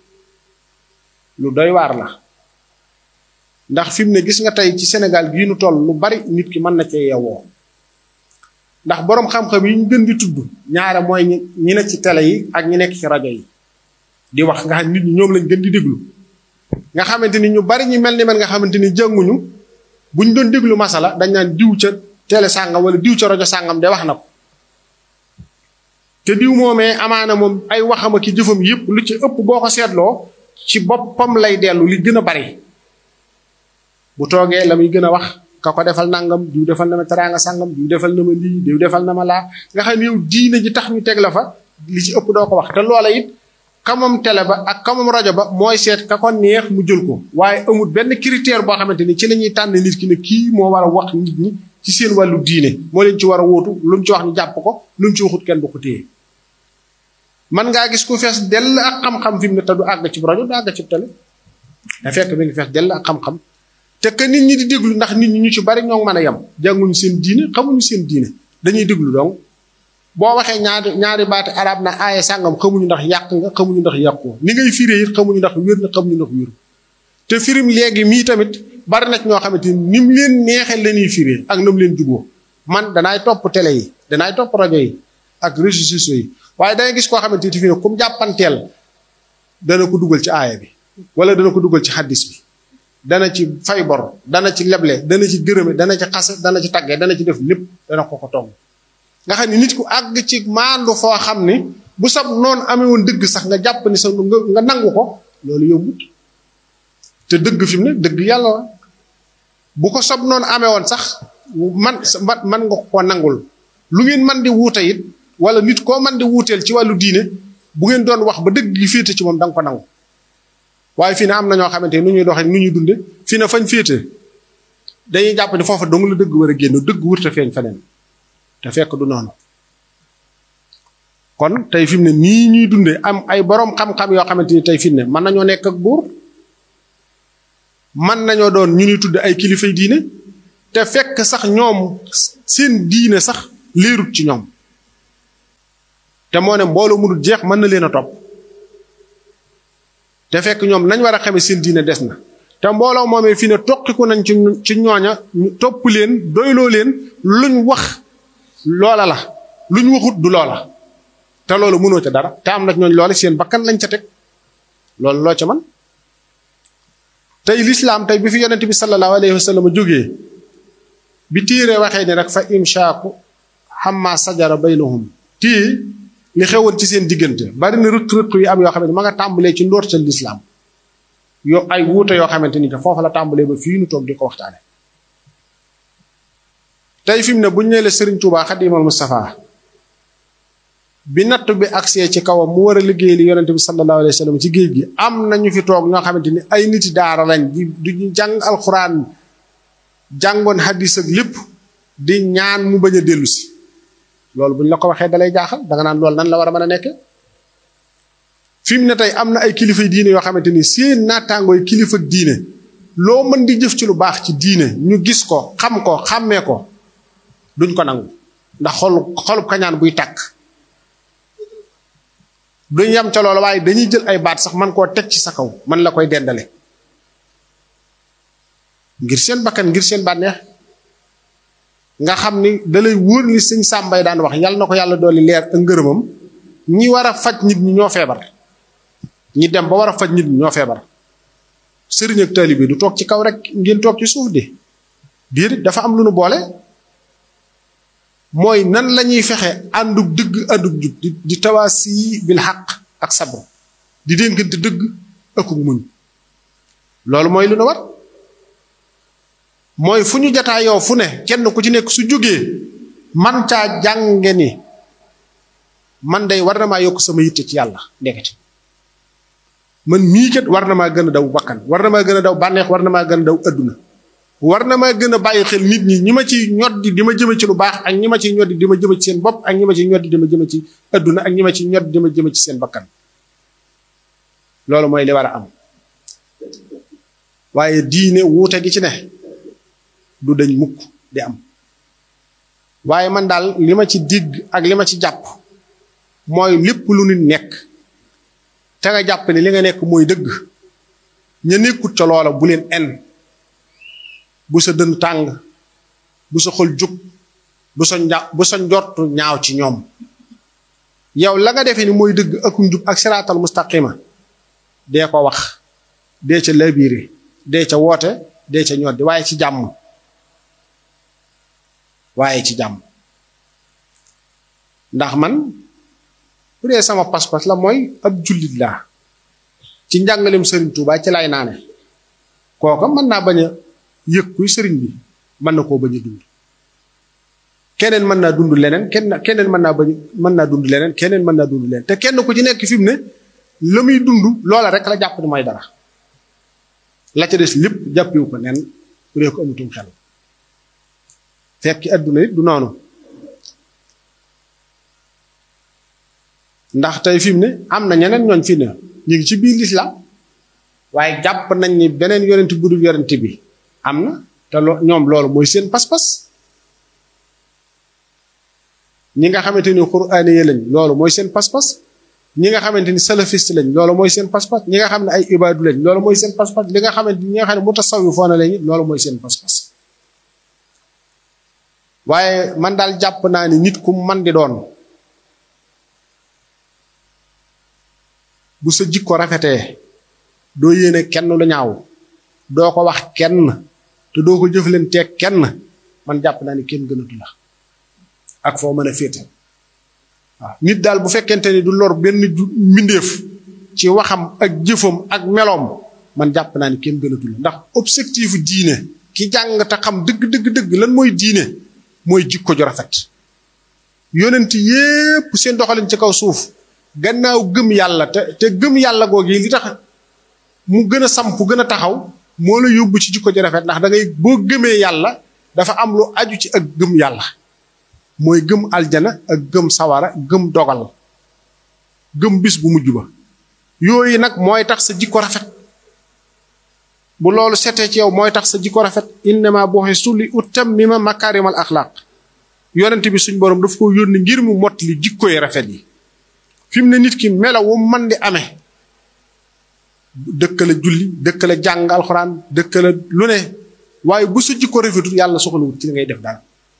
Speaker 1: lu doy waar la ndax fi mu ne gis nga tey ci Sénégal gii nu toll lu bari nit ki mën na cee yewoo ndax boroom xam-xam yi ñu gën di tudd ñaare mooy ñi ñi nekk ci télé yi ak ñi nekk ci rajo yi di wax nga xam nit ñi ñoom lañ gën di déglu nga xamante ni ñu bari ñu mel ni man nga xamante ni jànguñu buñ doon déglu masala dañ naan diw ca télé sàngam wala diw ca rajo sàngam de wax na ko te diw moomee amaana moom ay waxama ki jëfam yëpp lu ci ëpp boo ko seetloo ci boppam lay dellu li gën a bari bu toogee la muy gën a wax ka ko defal nangam diw defal na ma teraanga sàngam diw defal na ma lii diw defal na ma laa nga xam ne yow diine ji tax ñu teg la fa li ci ëpp doo ko wax te loola it kamam télé ba ak kamam rajo ba mooy seet ka ko neex mu jël ko waaye amul benn critère boo xamante ni ci la ñuy tànn nit ki ne kii moo war a wax nit ñi ci seen wàllu diine moo leen ci war a wóotu lu mu ci wax ñu jàpp ko lu mu ci waxut kenn du ko téye man ngaa gis ku fees dell ak xam-xam fi mu ne te du àgg ci rajo du àgg ci télé da fekk mi ngi fees dell ak xam-xam te que nit ñi di déglu ndax nit ñi ñu ci bari ñoo mën a yem jànguñu seen diine xamuñu seen diine dañuy déglu donc boo waxee ñaari ñaari baati arab na aaye sàngam xamuñu ndax yàq nga xamuñu ndax yàqu ni ngay firee it xamuñu ndax wér na xamuñu ndax wéru te firim léegi mii tamit bari na ñoo xamante ni ni mu leen neexee la ñuy firee ak na mu leen juboo man danaay topp télé yi danaay topp rajo yi ak réseaux sociaux yi waaye dangay gis koo xamante ni fi ne comme jàppanteel dana ko dugal ci aaya bi wala dana ko dugal ci xaddis bi dana ci fay bor dana ci leble dana ci gërëme dana ci xase dana ci tagge dana ci def lépp dana ko ko togg nga xam ne nit ku àgg ci maandu foo xam ni bu sab noonu amee woon dëgg sax nga jàpp ni sa nga nangu ko loolu yombut te dëgg fi mu ne dëgg yàlla la bu ko sab noonu amee woon sax man man nga ko nangul lu ngeen man di wuute it wala nit koo man di wuuteel ci wàllu diine bu ngeen doon wax ba dëgg gi féete ci moom da nga ko nangu waaye fii ne am na ñoo xamante nu ñuy doxee nu ñuy dunde fii ne fañ féete dañuy jàpp ni foofa dong la dëgg war a génn dëgg wurta feeñ feneen te fekk du noonu kon tey fi mu ne nii ñuy dunde am ay boroom xam-xam yoo xamante ni tey fi mu ne mën nañoo nekk ak buur mën nañoo doon ñu ñuy tudd ay kilifay diine te fekk sax ñoom seen diine sax leerut ci ñoom te moo ne mbooloo mënul jeex mën na leen a topp te fekk ñoom nañ war a xame seen diine des na te mbooloo moomee fii ne toqiku nañ ci ci ñooña ñu topp leen doyloo leen luñ wax loola la luñ waxut du loola te loolu mënoo ca dara te am na ñooñ loola seen bakkan lañ ca teg loolu loo ca man tey lislaam tey bi fi yonent bi sallallahu alayhi wa sallam jógee bi téere waxee ni rek fa imshaaku xamma sajara baynahum tii li xewoon ci seen diggante bari na rëq-rëq yi am yoo xamante ma nga tàmbalee ci ndoorteel lislaam yo ay wuute yoo xamante ni que foofu la tàmbalee ba fii nu toog di ko waxtaane tey fi mu ne bu ñu nee la Serigne Touba Xadimal Moustapha bi natt bi agsee ci kawam mu war a liggéey li yonente bi sallallahu alayhi wa sallam ci géej gi am na ñu fi toog ñoo xamante ni ay niti daara lañ di duñu jàng alxuraan jàngoon hadis ak lépp di ñaan mu bañ a dellu si loolu bu ñu la ko waxee dalay jaaxal danga naan loolu nan la war a mën a nekk fi mu ne tey am na ay kilifa diine yoo xamante ni seen naataangooy kilifa diine loo mën di jëf ci lu baax ci diine ñu gis ko xam ko xàmmee ko duñ ko nangu ndax xol xolub kañaan buy tàkk duñ yam ca loolu waaye dañuy jël ay baat sax man koo teg ci sa kaw man la koy dendale ngir seen bakkan ngir seen bànneex nga xam ni dalay wóor ni sëñ sàmbay daan wax yàlla na ko yàlla dolli leer ak ngërëmam ñi war a faj nit ñi ñoo feebar ñi dem ba war a faj nit ñi ñoo feebar sëriñ ak taalibe du toog ci kaw rek ngeen toog ci suuf de déedéet dafa am lu nu boole mooy nan la ñuy fexe àndug dëgg àndug jub di di tawaasi bil xaq ak sabru di dénkante dëgg ëkkug muñ loolu mooy lu nu war mooy fu ñu jataa yow fu ne kenn ku ci nekk su jógee man caa jànge ni man day war na maa yokk sama yitte ci yàlla ndekete man mii kat war na maa gën a daw bakkan war na maa gën a daw bànneex war na maa gën a daw adduna war na maa gën a bàyyi xel nit ñi ñi ma ci ñoddi di ma jëme ci lu baax ak ñi ma ci ñoddi di ma jëme ci seen bopp ak ñi ma ci ñoddi di ma jëme ci adduna ak ñi ma ci ñoddi di ma jëme ci seen bakkan loolu mooy li war a am waaye diine wuute gi ci ne du dañ mukk di am waaye man daal li ma ci digg ak li ma ci jàpp mooy lépp lu nit nekk te nga jàpp ne li nga nekk mooy dëgg ña nekkut ca loola bu leen en bu sa dën tàng bu sa xol jóg bu sa nja bu sa njortu ñaaw ci ñoom yow la nga defee ni mooy dëgg ak njub ak siraatal mustaqima dee ko wax dee ca labiire dee ca woote dee ca ñoddi waaye ci jàmm waaye ci jàmm ndax man bu dee sama pas-pas la mooy ab jullit laa ci njàngalem sëriñ Tuubaa ci lay naane kooka mën naa bañ a yëg kuy sëriñ bi mën na koo bañ a dund keneen mën naa dund leneen kenn keneen mën naa bañ mën naa dund leneen keneen mën naa dund leneen te kenn ku ci nekk fi mu ne la muy dund loola rek la jàpp ni mooy dara la ca des lépp jàppiwu ko nen bu dee ko amutum xel fekki adduna it du noonu ndax tey fi mu ne am na ñeneen ñooñ fi ne ñu ngi ci biir lislaam waaye jàpp nañ ni beneen yonent bu dul yonent bi am na te loo ñoom loolu mooy seen pas-pas ñi nga xamante ni quraani yi lañ loolu mooy seen pas-pas ñi nga xamante ni salafiste lañ loolu mooy seen pas-pas ñi nga xam ne ay ibaadu lañ loolu mooy seen pas-pas li nga xamante ñi nga xam ne mutasawifoona lañ loolu mooy seen pas-pas waaye man daal jàpp naa ni nit ku man di doon bu sa jikko rafetee doo yéene kenn lu ñaaw doo ko wax kenn te doo ko jëflanteeg kenn man jàpp naa ni kenn gënatu la ak foo mën a féete waaw nit daal bu fekkente ni du lor benn mbindeef ci waxam ak jëfam ak meloom man jàpp naa ni kenn gënatu la ndax objectif diine ki jàng te xam dëgg dëgg dëgg lan mooy diine mooy jikko ju rafet yonent yépp seen doxalin ci kaw suuf gannaaw gëm yàlla te te gëm yàlla googi li tax mu gën a samp gën a taxaw moo la yóbbu ci jikko ju rafet ndax da ngay boo gëmee yàlla dafa am lu aju ci ak gëm yàlla mooy gëm aljana ak gëm sawara gëm dogal gëm bis bu mujj ba yooyu nag mooy tax sa jikko rafet bu loolu setee ci yow mooy tax sa jikko rafet innama bu'istu li utammima makaarimal axlaaq yonent bi suñ borom daf ko yónni ngir mu mott li jikko yi rafet yi fi mu ne nit ki melaw wu man di amee dëkkale julli dëkkale jàng alxuraan dëkkale lu ne waaye bu sa jikko rafetul yàlla soxlawut ci li ngay def daal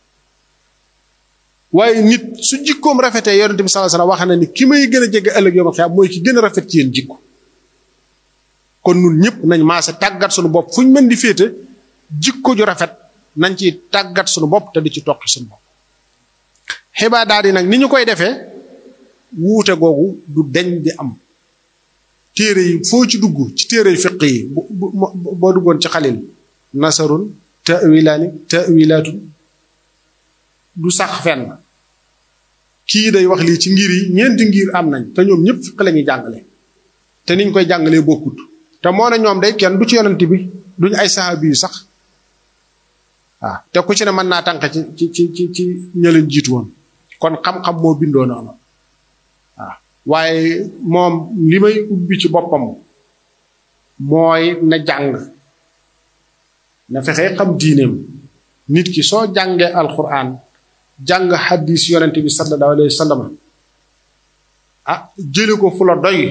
Speaker 1: waaye nit su jikkoom rafetee yonent bi sallallahu alayhi wasallam wax na ni ki may gën a jege ëllëg yooma xiyaam mooy ki gën a rafet ci yéen jikko kon nun ñëpp nañ maase tàggat suñu bopp fu ñu mën di féete jikko ju rafet nañ ci tàggat suñu bopp te di ci toqi suñu bopp xibaar daal di nag ni ñu koy defee wuute googu du deñ di am téere yi foo ci dugg ci téere yi fiq yi bu boo duggoon ci xalil nasarun tawilaani tawilaatun du sax fenn kii day wax lii ci ngir yi ñeenti ngir am nañ te ñoom ñëpp fiq la ñuy jàngale te niñ koy jàngalee bokkut te moo ne ñoom day kenn du ci yonent bi duñ ay sahabi yu sax waaw te ku ci ne mën naa tànk ci ci ci ci ci ña leen jiitu woon kon xam-xam moo bindoo noonu waaw waaye moom li may ubbi ci boppam mooy na jàng na fexe xam diineem nit ki soo jàngee alquran jàng xadis yonente bi sallallahu alayhi wa sallam ah jële ko fu la doy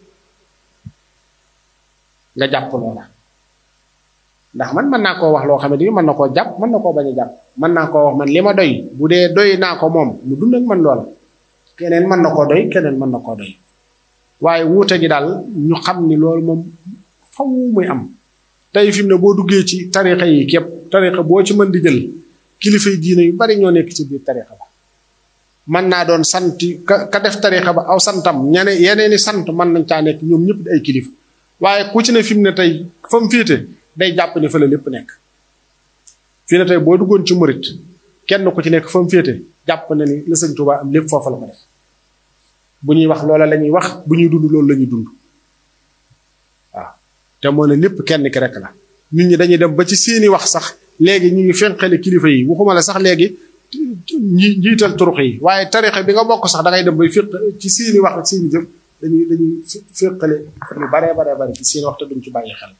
Speaker 1: nga jàpp loola ndax man mën naa koo wax loo xam ne mën na koo jàpp mën na koo bañ a jàpp mën naa koo wax man li ma doy bu dee doy naa ko moom mu dund ak man loola keneen mën na koo doy keneen mën na koo doy waaye wuute gi daal ñu xam ni loolu moom faw muy am tey fi mu ne boo duggee ci tarixa yi képp tarixa boo ci mën di jël kilifa yi diine yu bari ñoo nekk ci biir tarixa ba mën naa doon sant ka ka def tarixa ba aw santam ñene yeneeni sant mën nañ caa nekk ñoom ñëpp di ay kilifa waaye ku ci ne fi mu ne tey fa mu féete day jàpp ne fa la lépp nekk fi ne tey boo duggoon ci murit kenn ku ci nekk fa mu féete jàpp na ni la sëñ Tuubaa am lépp foofa la ko def bu ñuy wax loola la ñuy wax bu ñuy dund loolu la ñuy dund waaw te moo ne lépp kenn ki rek la nit ñi dañuy dem ba ci seeni wax sax léegi ñu ngi fenqale kilifa yi waxuma la sax léegi ñi njiital turux yi waaye tarixa bi nga bokk sax da ngay dem bay féq ci seeni wax ak seeni jëf dañuy dañuy féqale lu baree baree bare ci seeni wax te duñ ci bàyyi xel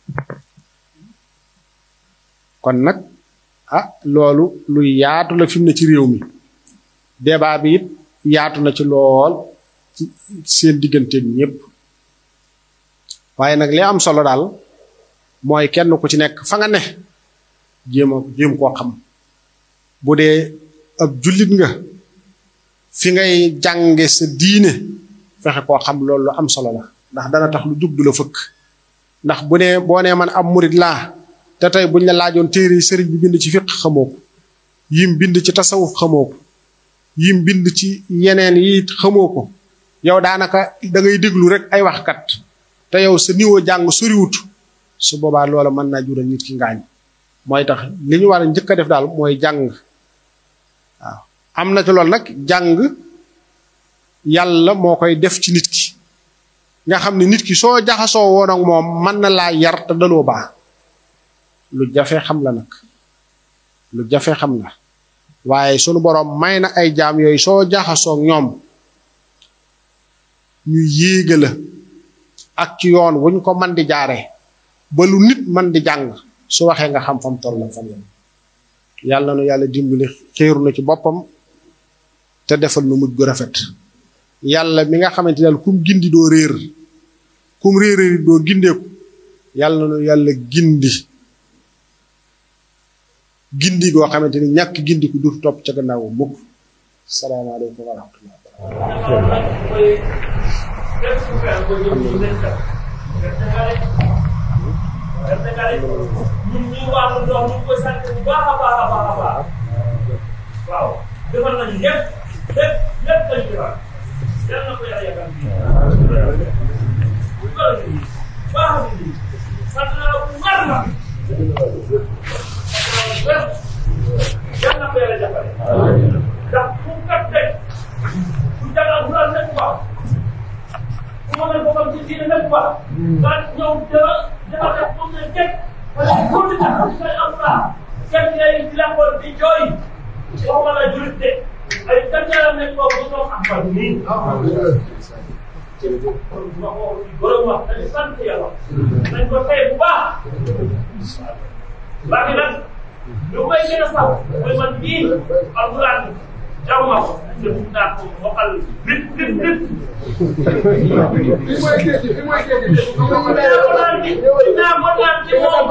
Speaker 1: kon nag ah loolu lu yaatu la fi mu ne ci réew mi débat bi it yaatu na ci lool ci seen digganteeg ñëpp waaye nag li am solo daal mooy kenn ku ci nekk fa nga ne jéem a jéem koo xam bu dee ab jullit nga fi ngay jànge sa diine fexe koo xam loolu lu am solo la ndax dana tax lu jug du la fëkk ndax bu nee boo nee man am murit laa te tey buñ la laajoon téere yi sëriñ bi bind ci fiq xamoo ko yim bind ci tasawuf xamoo ko yim bind ci yeneen yi xamoo ko yow daanaka da ngay déglu rek ay waxkat te yow sa niveau jàng soriwut su boobaa loola mën naa jural nit ki ngaañ mooy tax li ñu war a njëkk a def daal mooy jàng waaw am na ci loolu nag jàng yàlla moo koy def ci nit ki nga xam ne nit ki soo jaxasoo woon ak moom mën na laa yar te daloo baax lu jafe xam la nag lu jafe xam la waaye sunu boroom may na ay jaam yooyu soo jaxasoo ak ñoom ñu yéege la ak ci yoon wuñ ko man di jaare ba lu nit man di jàng su waxee nga xam fam toll fan yéen yàlla nu yàlla dimbali xiiru na ci boppam te defal nu mujj gu rafet yàlla mi nga xamante daal kum gindi doo réer kum réeréeri doo gindeeku yàlla nu yàlla gindi gindi goo xamante ni ñàkk gindi ku dur topp ca gannaaw mukk salaamaaleykum wa rahmatullah
Speaker 4: ñun ñuy wàllu ndox ñu ngi koy sant bu baax a baax a baax a baax waaw defal nañu lépp lépp lépp lañu defal yal na ko yàlla yàggal bi bu ko defee baax na ni sant naa bu war na yal na ko yàlla jàppale ndax fu kat tey bu jàngal bu la nekk baax bu ma leen bokkam ci diine nekk baax nga ñëw dara dafa def comme ne kenn wala pour di tax say am naa kenn ngay làmbool di jooy waxuma la julit de ay kanjaaram nekk boobu bu toog am fan nii ma ko borom wax dañu sant yàlla nañ ko tey bu baax baaxi nag lu may gën a sax mooy man bii alquran jàmm ma ko def naa ko waxal nit nit nit naa ko naan ci moom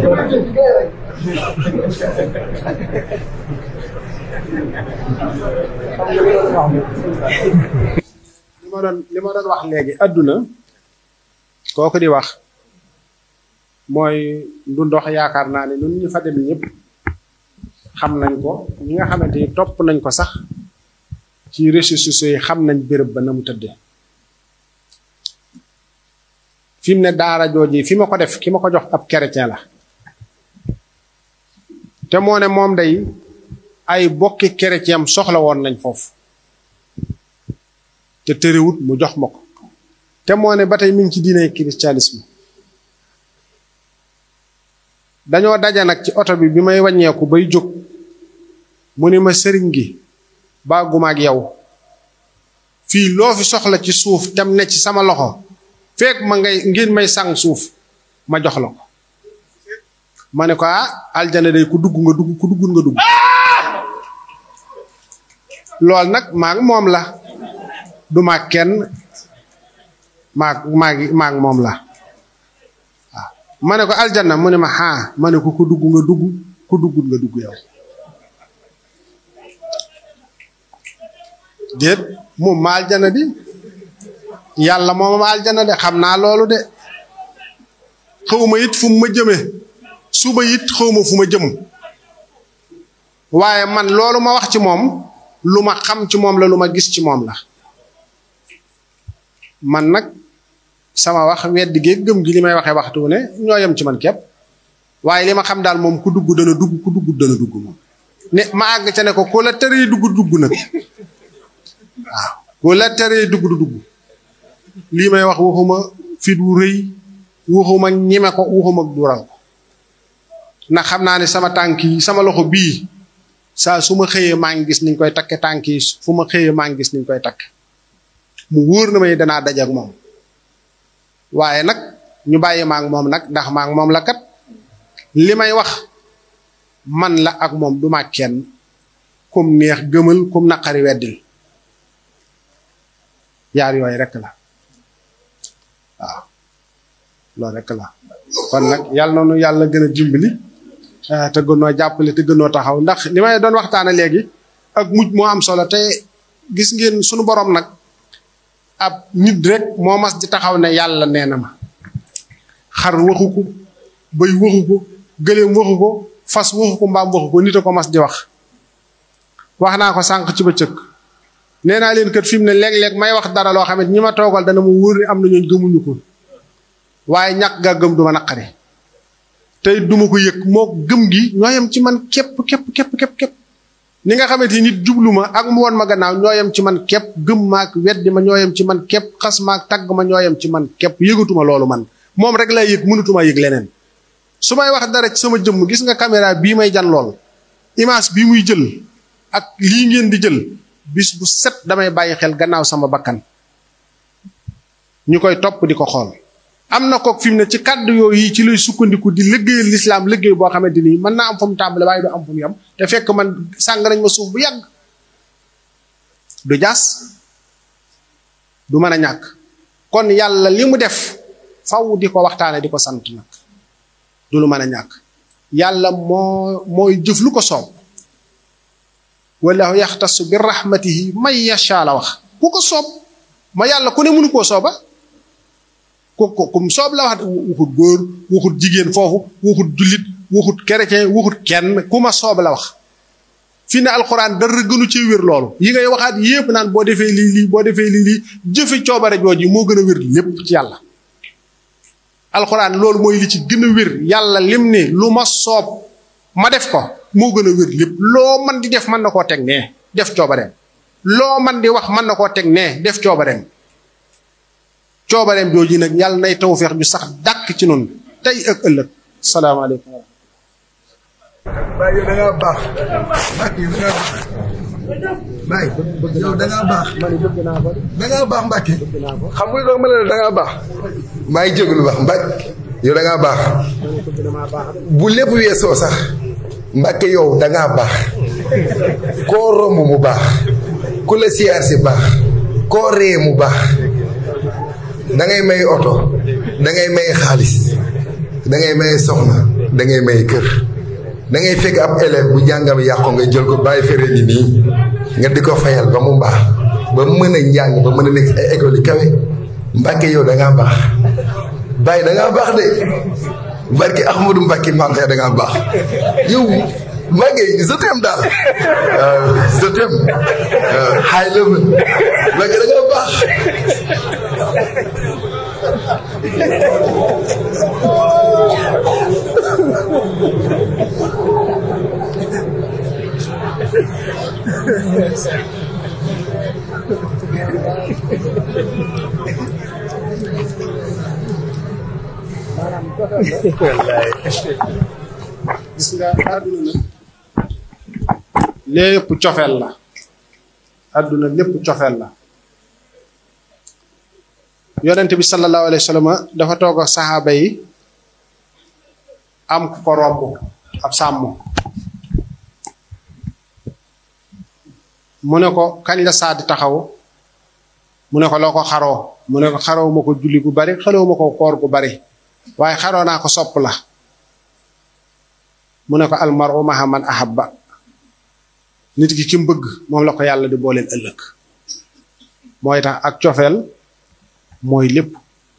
Speaker 1: li ma doon li ma doon wax léegi àdduna kooku di wax mooy du ndox yaakaar naa ne ñun ñu fa dem ñëpp xam nañ ko ñi nga xamante ni topp nañ ko sax ci réseaux sociaux yi xam nañ béréb ba na mu tëddee fi mu ne daara jooji fi ma ko def ki ma ko jox ab chrétien la te moo ne moom day ay bokki chrétien soxla woon nañ foofu te tëriwut mu jox ma ko te moo ne ba tey mi ngi ci diine christianisme dañoo daje nag ci oto bi bi may wàññeeku bay jóg mu ni ma sëriñ gi baaguma ak yow fii loo fi soxla ci suuf tem ne ci sama loxo fekk ma ngay ngeen may sang suuf ma jox la ko ma ne ko ah aljana day ku dugg nga dugg ku duggul nga dugg lool nag maa ngi moom la du ma kenn maa maa ngi maa ngi moom la waaw ma ne ko aljana mu ne ma xaa ma ne ko ku dugg nga dugg ku duggul nga dugg yow déet moom ma aljana di yàlla moom ma aljana de xam naa loolu de xawma it fu mu ma jëme suba it xawma fu ma jëm waaye man loolu ma wax ci moom lu ma xam ci moom la lu ma gis ci moom la man nag sama wax weddi gi gëm gi li may waxee waxtu ne ñoo yem ci man képp waaye li ma xam daal moom ku dugg dana dugg ku dugg dana dugg moom ne ma àgg ca ne ko ku la tëree dugg dugg nag waaw ku la teree dugg du dugg lii may wax waxuma fit wu rëy waxuma ñime ko waxuma dural ko ndax xam naa ne sama tànk yi sama loxo bii saa su ma xëyee maa ngi gis niñ koy takke tànk yi fu ma xëyee maa ngi gis niñ koy takk mu wóor na may danaa daje ak moom waaye nag ñu bàyyi maa ngi moom nag ndax maa ngi moom la kat li may wax man la ak moom du ma kenn kum neex gëmal kum naqari weddil yaar yooyu rek la waaw loolu rek la kon nag yàlla na nu yàlla gën a dimbali te gënoo jàppale te gënoo taxaw ndax li may doon waxtaane léegi ak mujj moo am solo te gis ngeen sunu borom nag ab nit rek moo mas di taxaw ne yàlla nee na ma xar waxu ko bëy waxu ko gëléem waxu ko fas waxu ko mbaam waxu ko nit a ko mas di wax wax naa ko sànq ci bëccëg nee naa leen kat fi mu ne léeg-léeg may wax dara loo xam ne ñi ma toogal dana mu wóor ni am na ñooñ gëmuñu ko waaye ñàkk gaa gëm du ma naqari tey duma ko yëg moo gëm gi ñoo yem ci man képp képp képp képp képp ni nga xamante ni nit jublu ma ak mu woon ma gannaaw ñoo yem ci man képp gëm maak weddi ma ñoo yem ci man képp xas maak tagg ma ñoo yem ci man képp yëgatuma loolu man moom rek lay yëg mënutuma yëg leneen su may wax dara ci sama jëmm gis nga caméra bii may jan lool image bii muy jël ak lii ngeen di jël bis bu set damay bàyyi xel gannaaw sama bakkan ñu koy topp di ko xool am na kook fi mu ne ci kàddu yooyu ci lay sukkandiku di liggéeyal lislaam liggéey boo xamante ni mën naa am fa mu tàmbale waaye du am fa mu yam te fekk man sàng nañ ma suuf bu yàgg du jaas du mën a ñàkk kon yàlla li mu def faw di ko waxtaane di ko sant nag du lu mën a ñàkk yàlla moo mooy jëf lu ko soob wallahu yaxtasu bi rahmatihi may yasha la wax ku ko soob ma yàlla ku ne mënu koo sooba ku ko kum soob la wax waxut góor waxut jigéen foofu waxut jullit waxut chrétien waxut kenn ku ma soob la wax fi ne alxuraan dara gënu ci wér loolu yi ngay waxaat yépp naan boo defee lii lii boo defee lii lii jëfe coobare jooji moo gën a wér lépp ci yàlla alxuraan loolu mooy li ci gën a wér yàlla lim ne lu ma soob ma def ko moo gën a wér lépp loo man di def mën na koo teg nee def coobareem loo man di wax mën na koo teg nee def coobareem coobareem jooji nag yàlla nay tawfeex ju sax dàkk ci noonu tey ak ëllëg salaamaaleykum
Speaker 5: Baye yow da ngaa baax Mbacke yow da ngaa baax Baye yow da ngaa baax da ngaa baax Mbacke xam nga lu ma ne la da ngaa baax maa ngi jégalu baax Mbacke yow da ngaa baax bu lépp weesoo sax Mbacke yow da ngaa baax koo romb mu baax ku la siyaar si baax koo ree mu baax da ngay may oto da ngay may xaalis da ngay may soxna da ngay may kër da ngay fekk ab élève bu jàngam yàqu nga jël ko bàyyi fere ni nii nga di ko fayal ba mu baax ba mën a njàng ba mën a nekk ay école yi kawe Mbàkke yow da ngaa baax bàyyi da ngaa baax de barke Ahmadou Mbàkke maam xëy da ngaa baax yow Mbàkke je t'aime daal je t'aime high level Mbàkke da ngaa baax
Speaker 1: gis nga àdduna nag lépp cofeel la àdduna lépp cofeel la yonent bi sallallahu alayhi wa sallam dafa toog ak saxaaba yi am ku ko romb ab sàmm mu ne ko kañ la saa di taxaw mu ne ko loo ko xaroo mu ne ko xaroo ma ko julli gu bari xaroo ma ko koor gu bari waaye xaroo naa ko sopp la mu ne ko almaru maha man ahabba nit ki ki mu bëgg moom la ko yàlla di booleel ëllëg mooy tax ak cofeel mooy lépp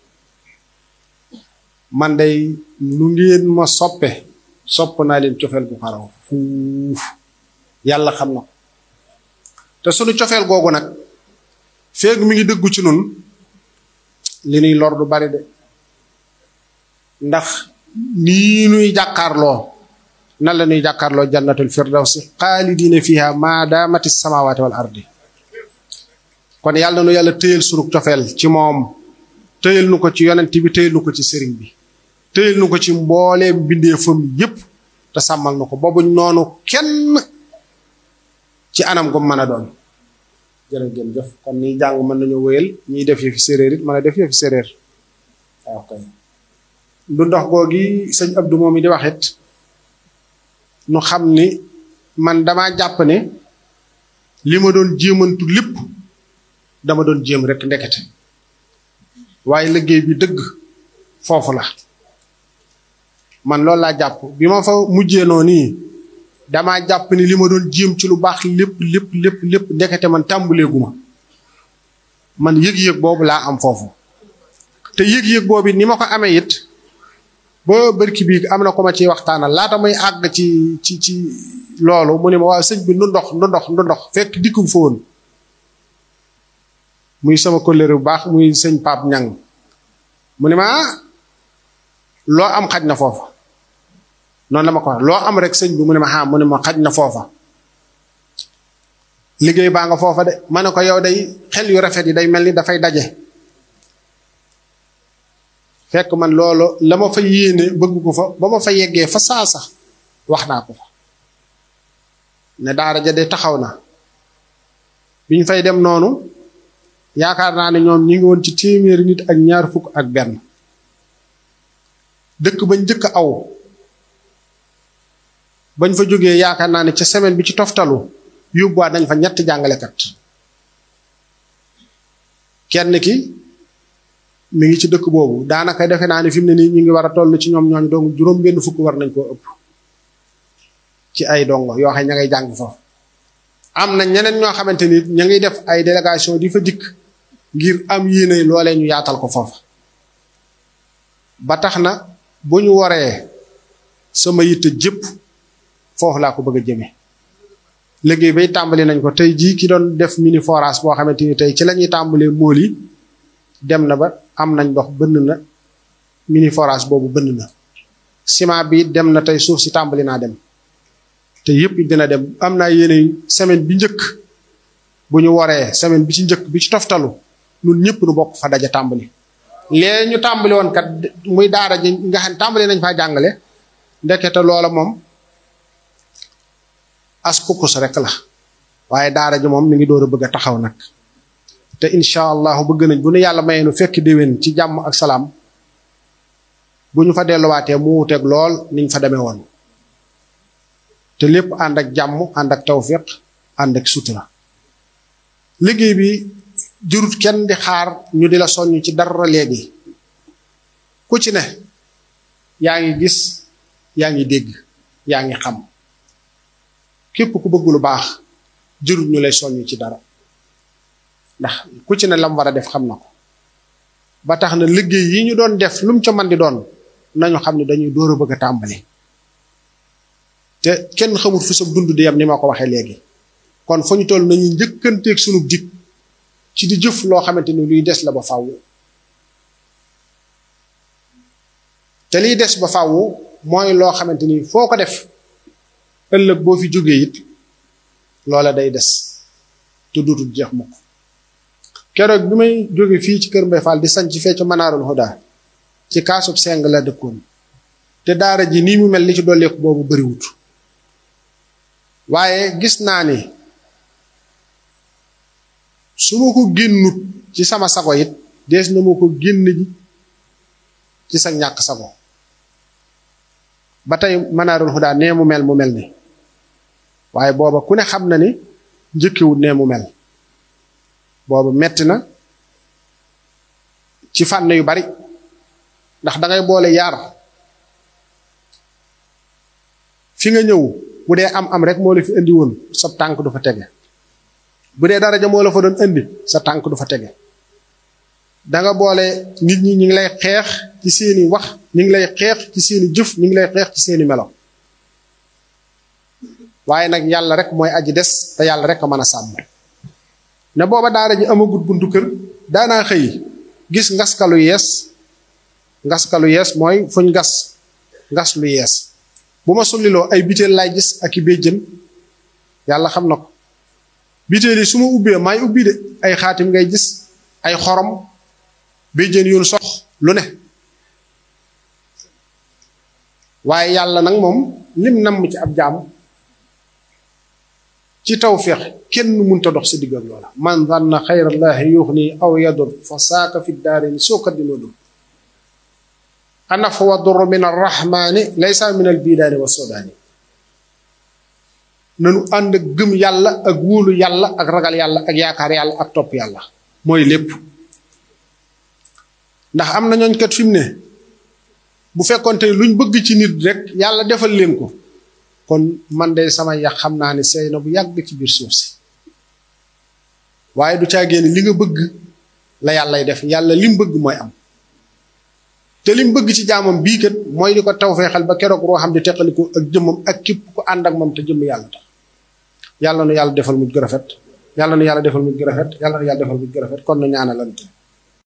Speaker 1: man day nu ngeen ma soppe sopp naa leen cofeel gu xaraw fuuf yàlla xam na ko te sunu cofeel googu nag feeg mi ngi dëggu ci nun li nuy lor du bari de ndax nii nuy jàkkaarloo nan la ñuy jàkkaarloo jannatul firdawsi xaalidina fiha ma daamati samawati wal ardi kon yàlla nu yàlla tëyal sunu cofeel ci moom tëyal nu ko ci yonent bi tëyal nu ko ci sëriñ bi tëyal nu ko ci mbooleem bindeefam yépp te sàmmal nu ko boobuñ noonu kenn ci anam gu mën a doon jërë ngeen jëf kon nii jàng mën nañu wéyal ñiy def yëfi séréer it mën a def yëfi séréer waaw kay du ndox googi sëñ Abdou moom mi di waxit nu xam ni man dama jàpp ne li ma doon jéemantu lépp dama doon jéem rek ndekete waaye liggéey bi dëgg foofu la man loolu laa jàpp bi ma fa mujjee noonu nii damaa jàpp ni li ma doon jéem ci lu baax lépp lépp lépp lépp ndekete man tàmbaleeguma man yëg-yëg boobu laa am foofu te yëg-yëg boobu ni ma ko amee it ba bërki bii am na ko ma ciy waxtaanal laata muy àgg ci ci ci loolu mu ne ma waaw sëñ bi nu ndox nu ndox nu ndox fekk dikkum fa woon muy sama kóllëre bu baax muy sëñ Pape Ñang mu ne ma loo am xaj na foofa noonu la ma ko wax loo am rek sëñ bi mu ne ma ah mu ne ma xaj na foofa liggéey baa nga foofa de ma ne ko yow day xel yu rafet yi day mel ni dafay daje fekk man loolu la ma fa yéene bëgg ko fa ba ma fa yeggee fa saasa wax naa ko fa ne daara ja de taxaw na biñ fay dem noonu yaakaar naa ne ñoom ñi ngi woon ci téeméeri nit ak ñaar fukk ak benn dëkk bañ njëkk aw bañ fa jógee yaakaar naa ne ca semaine bi ci toftalu yóbbuwaat nañ fa ñetti jàngalekat kenn ki mi ngi ci dëkk boobu daanaka defe naa ne fi mu ne nii ñu ngi war a toll ci ñoom ñooñu donc juróom benn fukk war nañ koo ëpp ci ay dongo yoo xam ña ngay jàng foofu am na ñeneen ñoo xamante ni ña ngi def ay délégation di fa dikk ngir am yéene loolee ñu yaatal ko foofa ba tax na bu ñu waree sama yitte jëpp foofu laa ko bëgg a jëme liggéey bay tàmbali nañ ko tey jii ki doon def mini forage boo xamante ni tey ci la ñuy tàmbalee mool yi dem na ba am nañ ndox bënn na mini forage boobu bënn na ciment bi dem na tey suuf si tàmbali naa dem te yëpp dina dem am naa yéene semaine bi njëkk bu ñu waree semaine bi ci njëkk bi ci toftalu ñun ñëpp nu bokk fa daja tàmbali lee ñu tàmbali woon kat muy daara ji nga xam tàmbali nañ faa jàngale ndekete loola moom as kukus rek la waaye daara ji moom mi ngi door a bëgg a taxaw nag te incha allahu bëgg nañ bu nu yàlla mayee nu fekk déwén ci jàmm ak salaam bu ñu fa delluwaatee mu wuteeg lool niñ fa demee woon te lépp ànd ak jàmm ànd ak tawfiq ànd ak sutura liggéey bi jurut kenn di xaar ñu di la soññ ci dara léegi ku ci ne yaa ngi gis yaa ngi dégg yaa ngi xam képp ku bëgg lu baax jurut ñu lay soññ ci dara ndax ku ci ne lam war a def xam na ko ba tax na liggéey yi ñu doon def lu mu ca man di doon nañu xam ne dañuy door a bëgg a tàmbali te kenn xamul fu sa dund di yam ni ma ko waxee léegi kon fu ñu toll nañuy njëkkanteeg sunu dig ci di jëf loo xamante ni luy des la ba fàww te liy des ba fàww mooy loo xamante ni foo ko def ëllëg boo fi jógee it loola day des te duutul jeex mukk keroog bi may jóge fii ci kër Mbay Fall di sañ ci fecc Manaarul Huda ci kaasub seng la dëkkoon te daara ji nii mu mel li ci dolleeku boobu bariwut waaye gis naa ni su ma ko génnut ci sama sago it dees na ma ko génn ji ci sa ñàkk sago ba tey Manaarul Hudaa nee mu mel mu mel ni waaye booba ku ne xam na ni njëkkewut nee mu mel booba metti na ci fànn yu bari ndax dangay boole yaar fi nga ñëw bu dee am am rek moo la fi indi woon sa tànk du fa tege bu dee daraja moo la fa doon indi sa tànk du fa tege danga boole nit ñi ñu ngi lay xeex ci seeni wax ñu ngi lay xeex ci seeni jëf ñu ngi lay xeex ci seeni melo waaye nag yàlla rek mooy aji des te yàlla rek a mën a sàmm ne booba daara ji amagut buntu kër daanaa xëy gis ngaskalu yees ngaskalu yees mooy fuñ gas ngas lu yees bu ma sulliloo ay biteel laay gis ak i béjjën yàlla xam na ko biteel yi su ma ubbee maay ubbi de ay xaatim ngay gis ay xorom béjjën yoon sox lu ne waaye yàlla nag moom lim namm ci ab jaam ci tawféex kenn munta dox si diggam loola man zanna xayrallaahi yuxni aw yadur fa saaka fi daarini soo kat dina dul anaf wa dur min arrahmani laysa min albidaani wa sodaani nanu ànd ak gëm yàlla ak wóolu yàlla ak ragal yàlla ak yaakaar yàlla ak topp yàlla mooy lépp ndax am na ñooñ kat fi mu ne bu fekkonte luñ bëgg ci nit rek yàlla defal leen ko kon man de sama yax xam naa ne seey na bu yàgg ci biir suuf si waaye du caagéene li nga bëgg la yàllay def yàlla lim bëgg mooy am te lim bëgg ci jaamam bii kat mooy di ko tawfeexal ba keroog roo xam di teqaliko ak jëmmam ak képp ku ànd ak moom te jëmm yàlla tax yàlla nu yàlla defal mujj gu rafet yàlla nu yàlla defal mujj gu rafet yàlla nu yàlla defal mujj gu rafet kon nu ñaanalante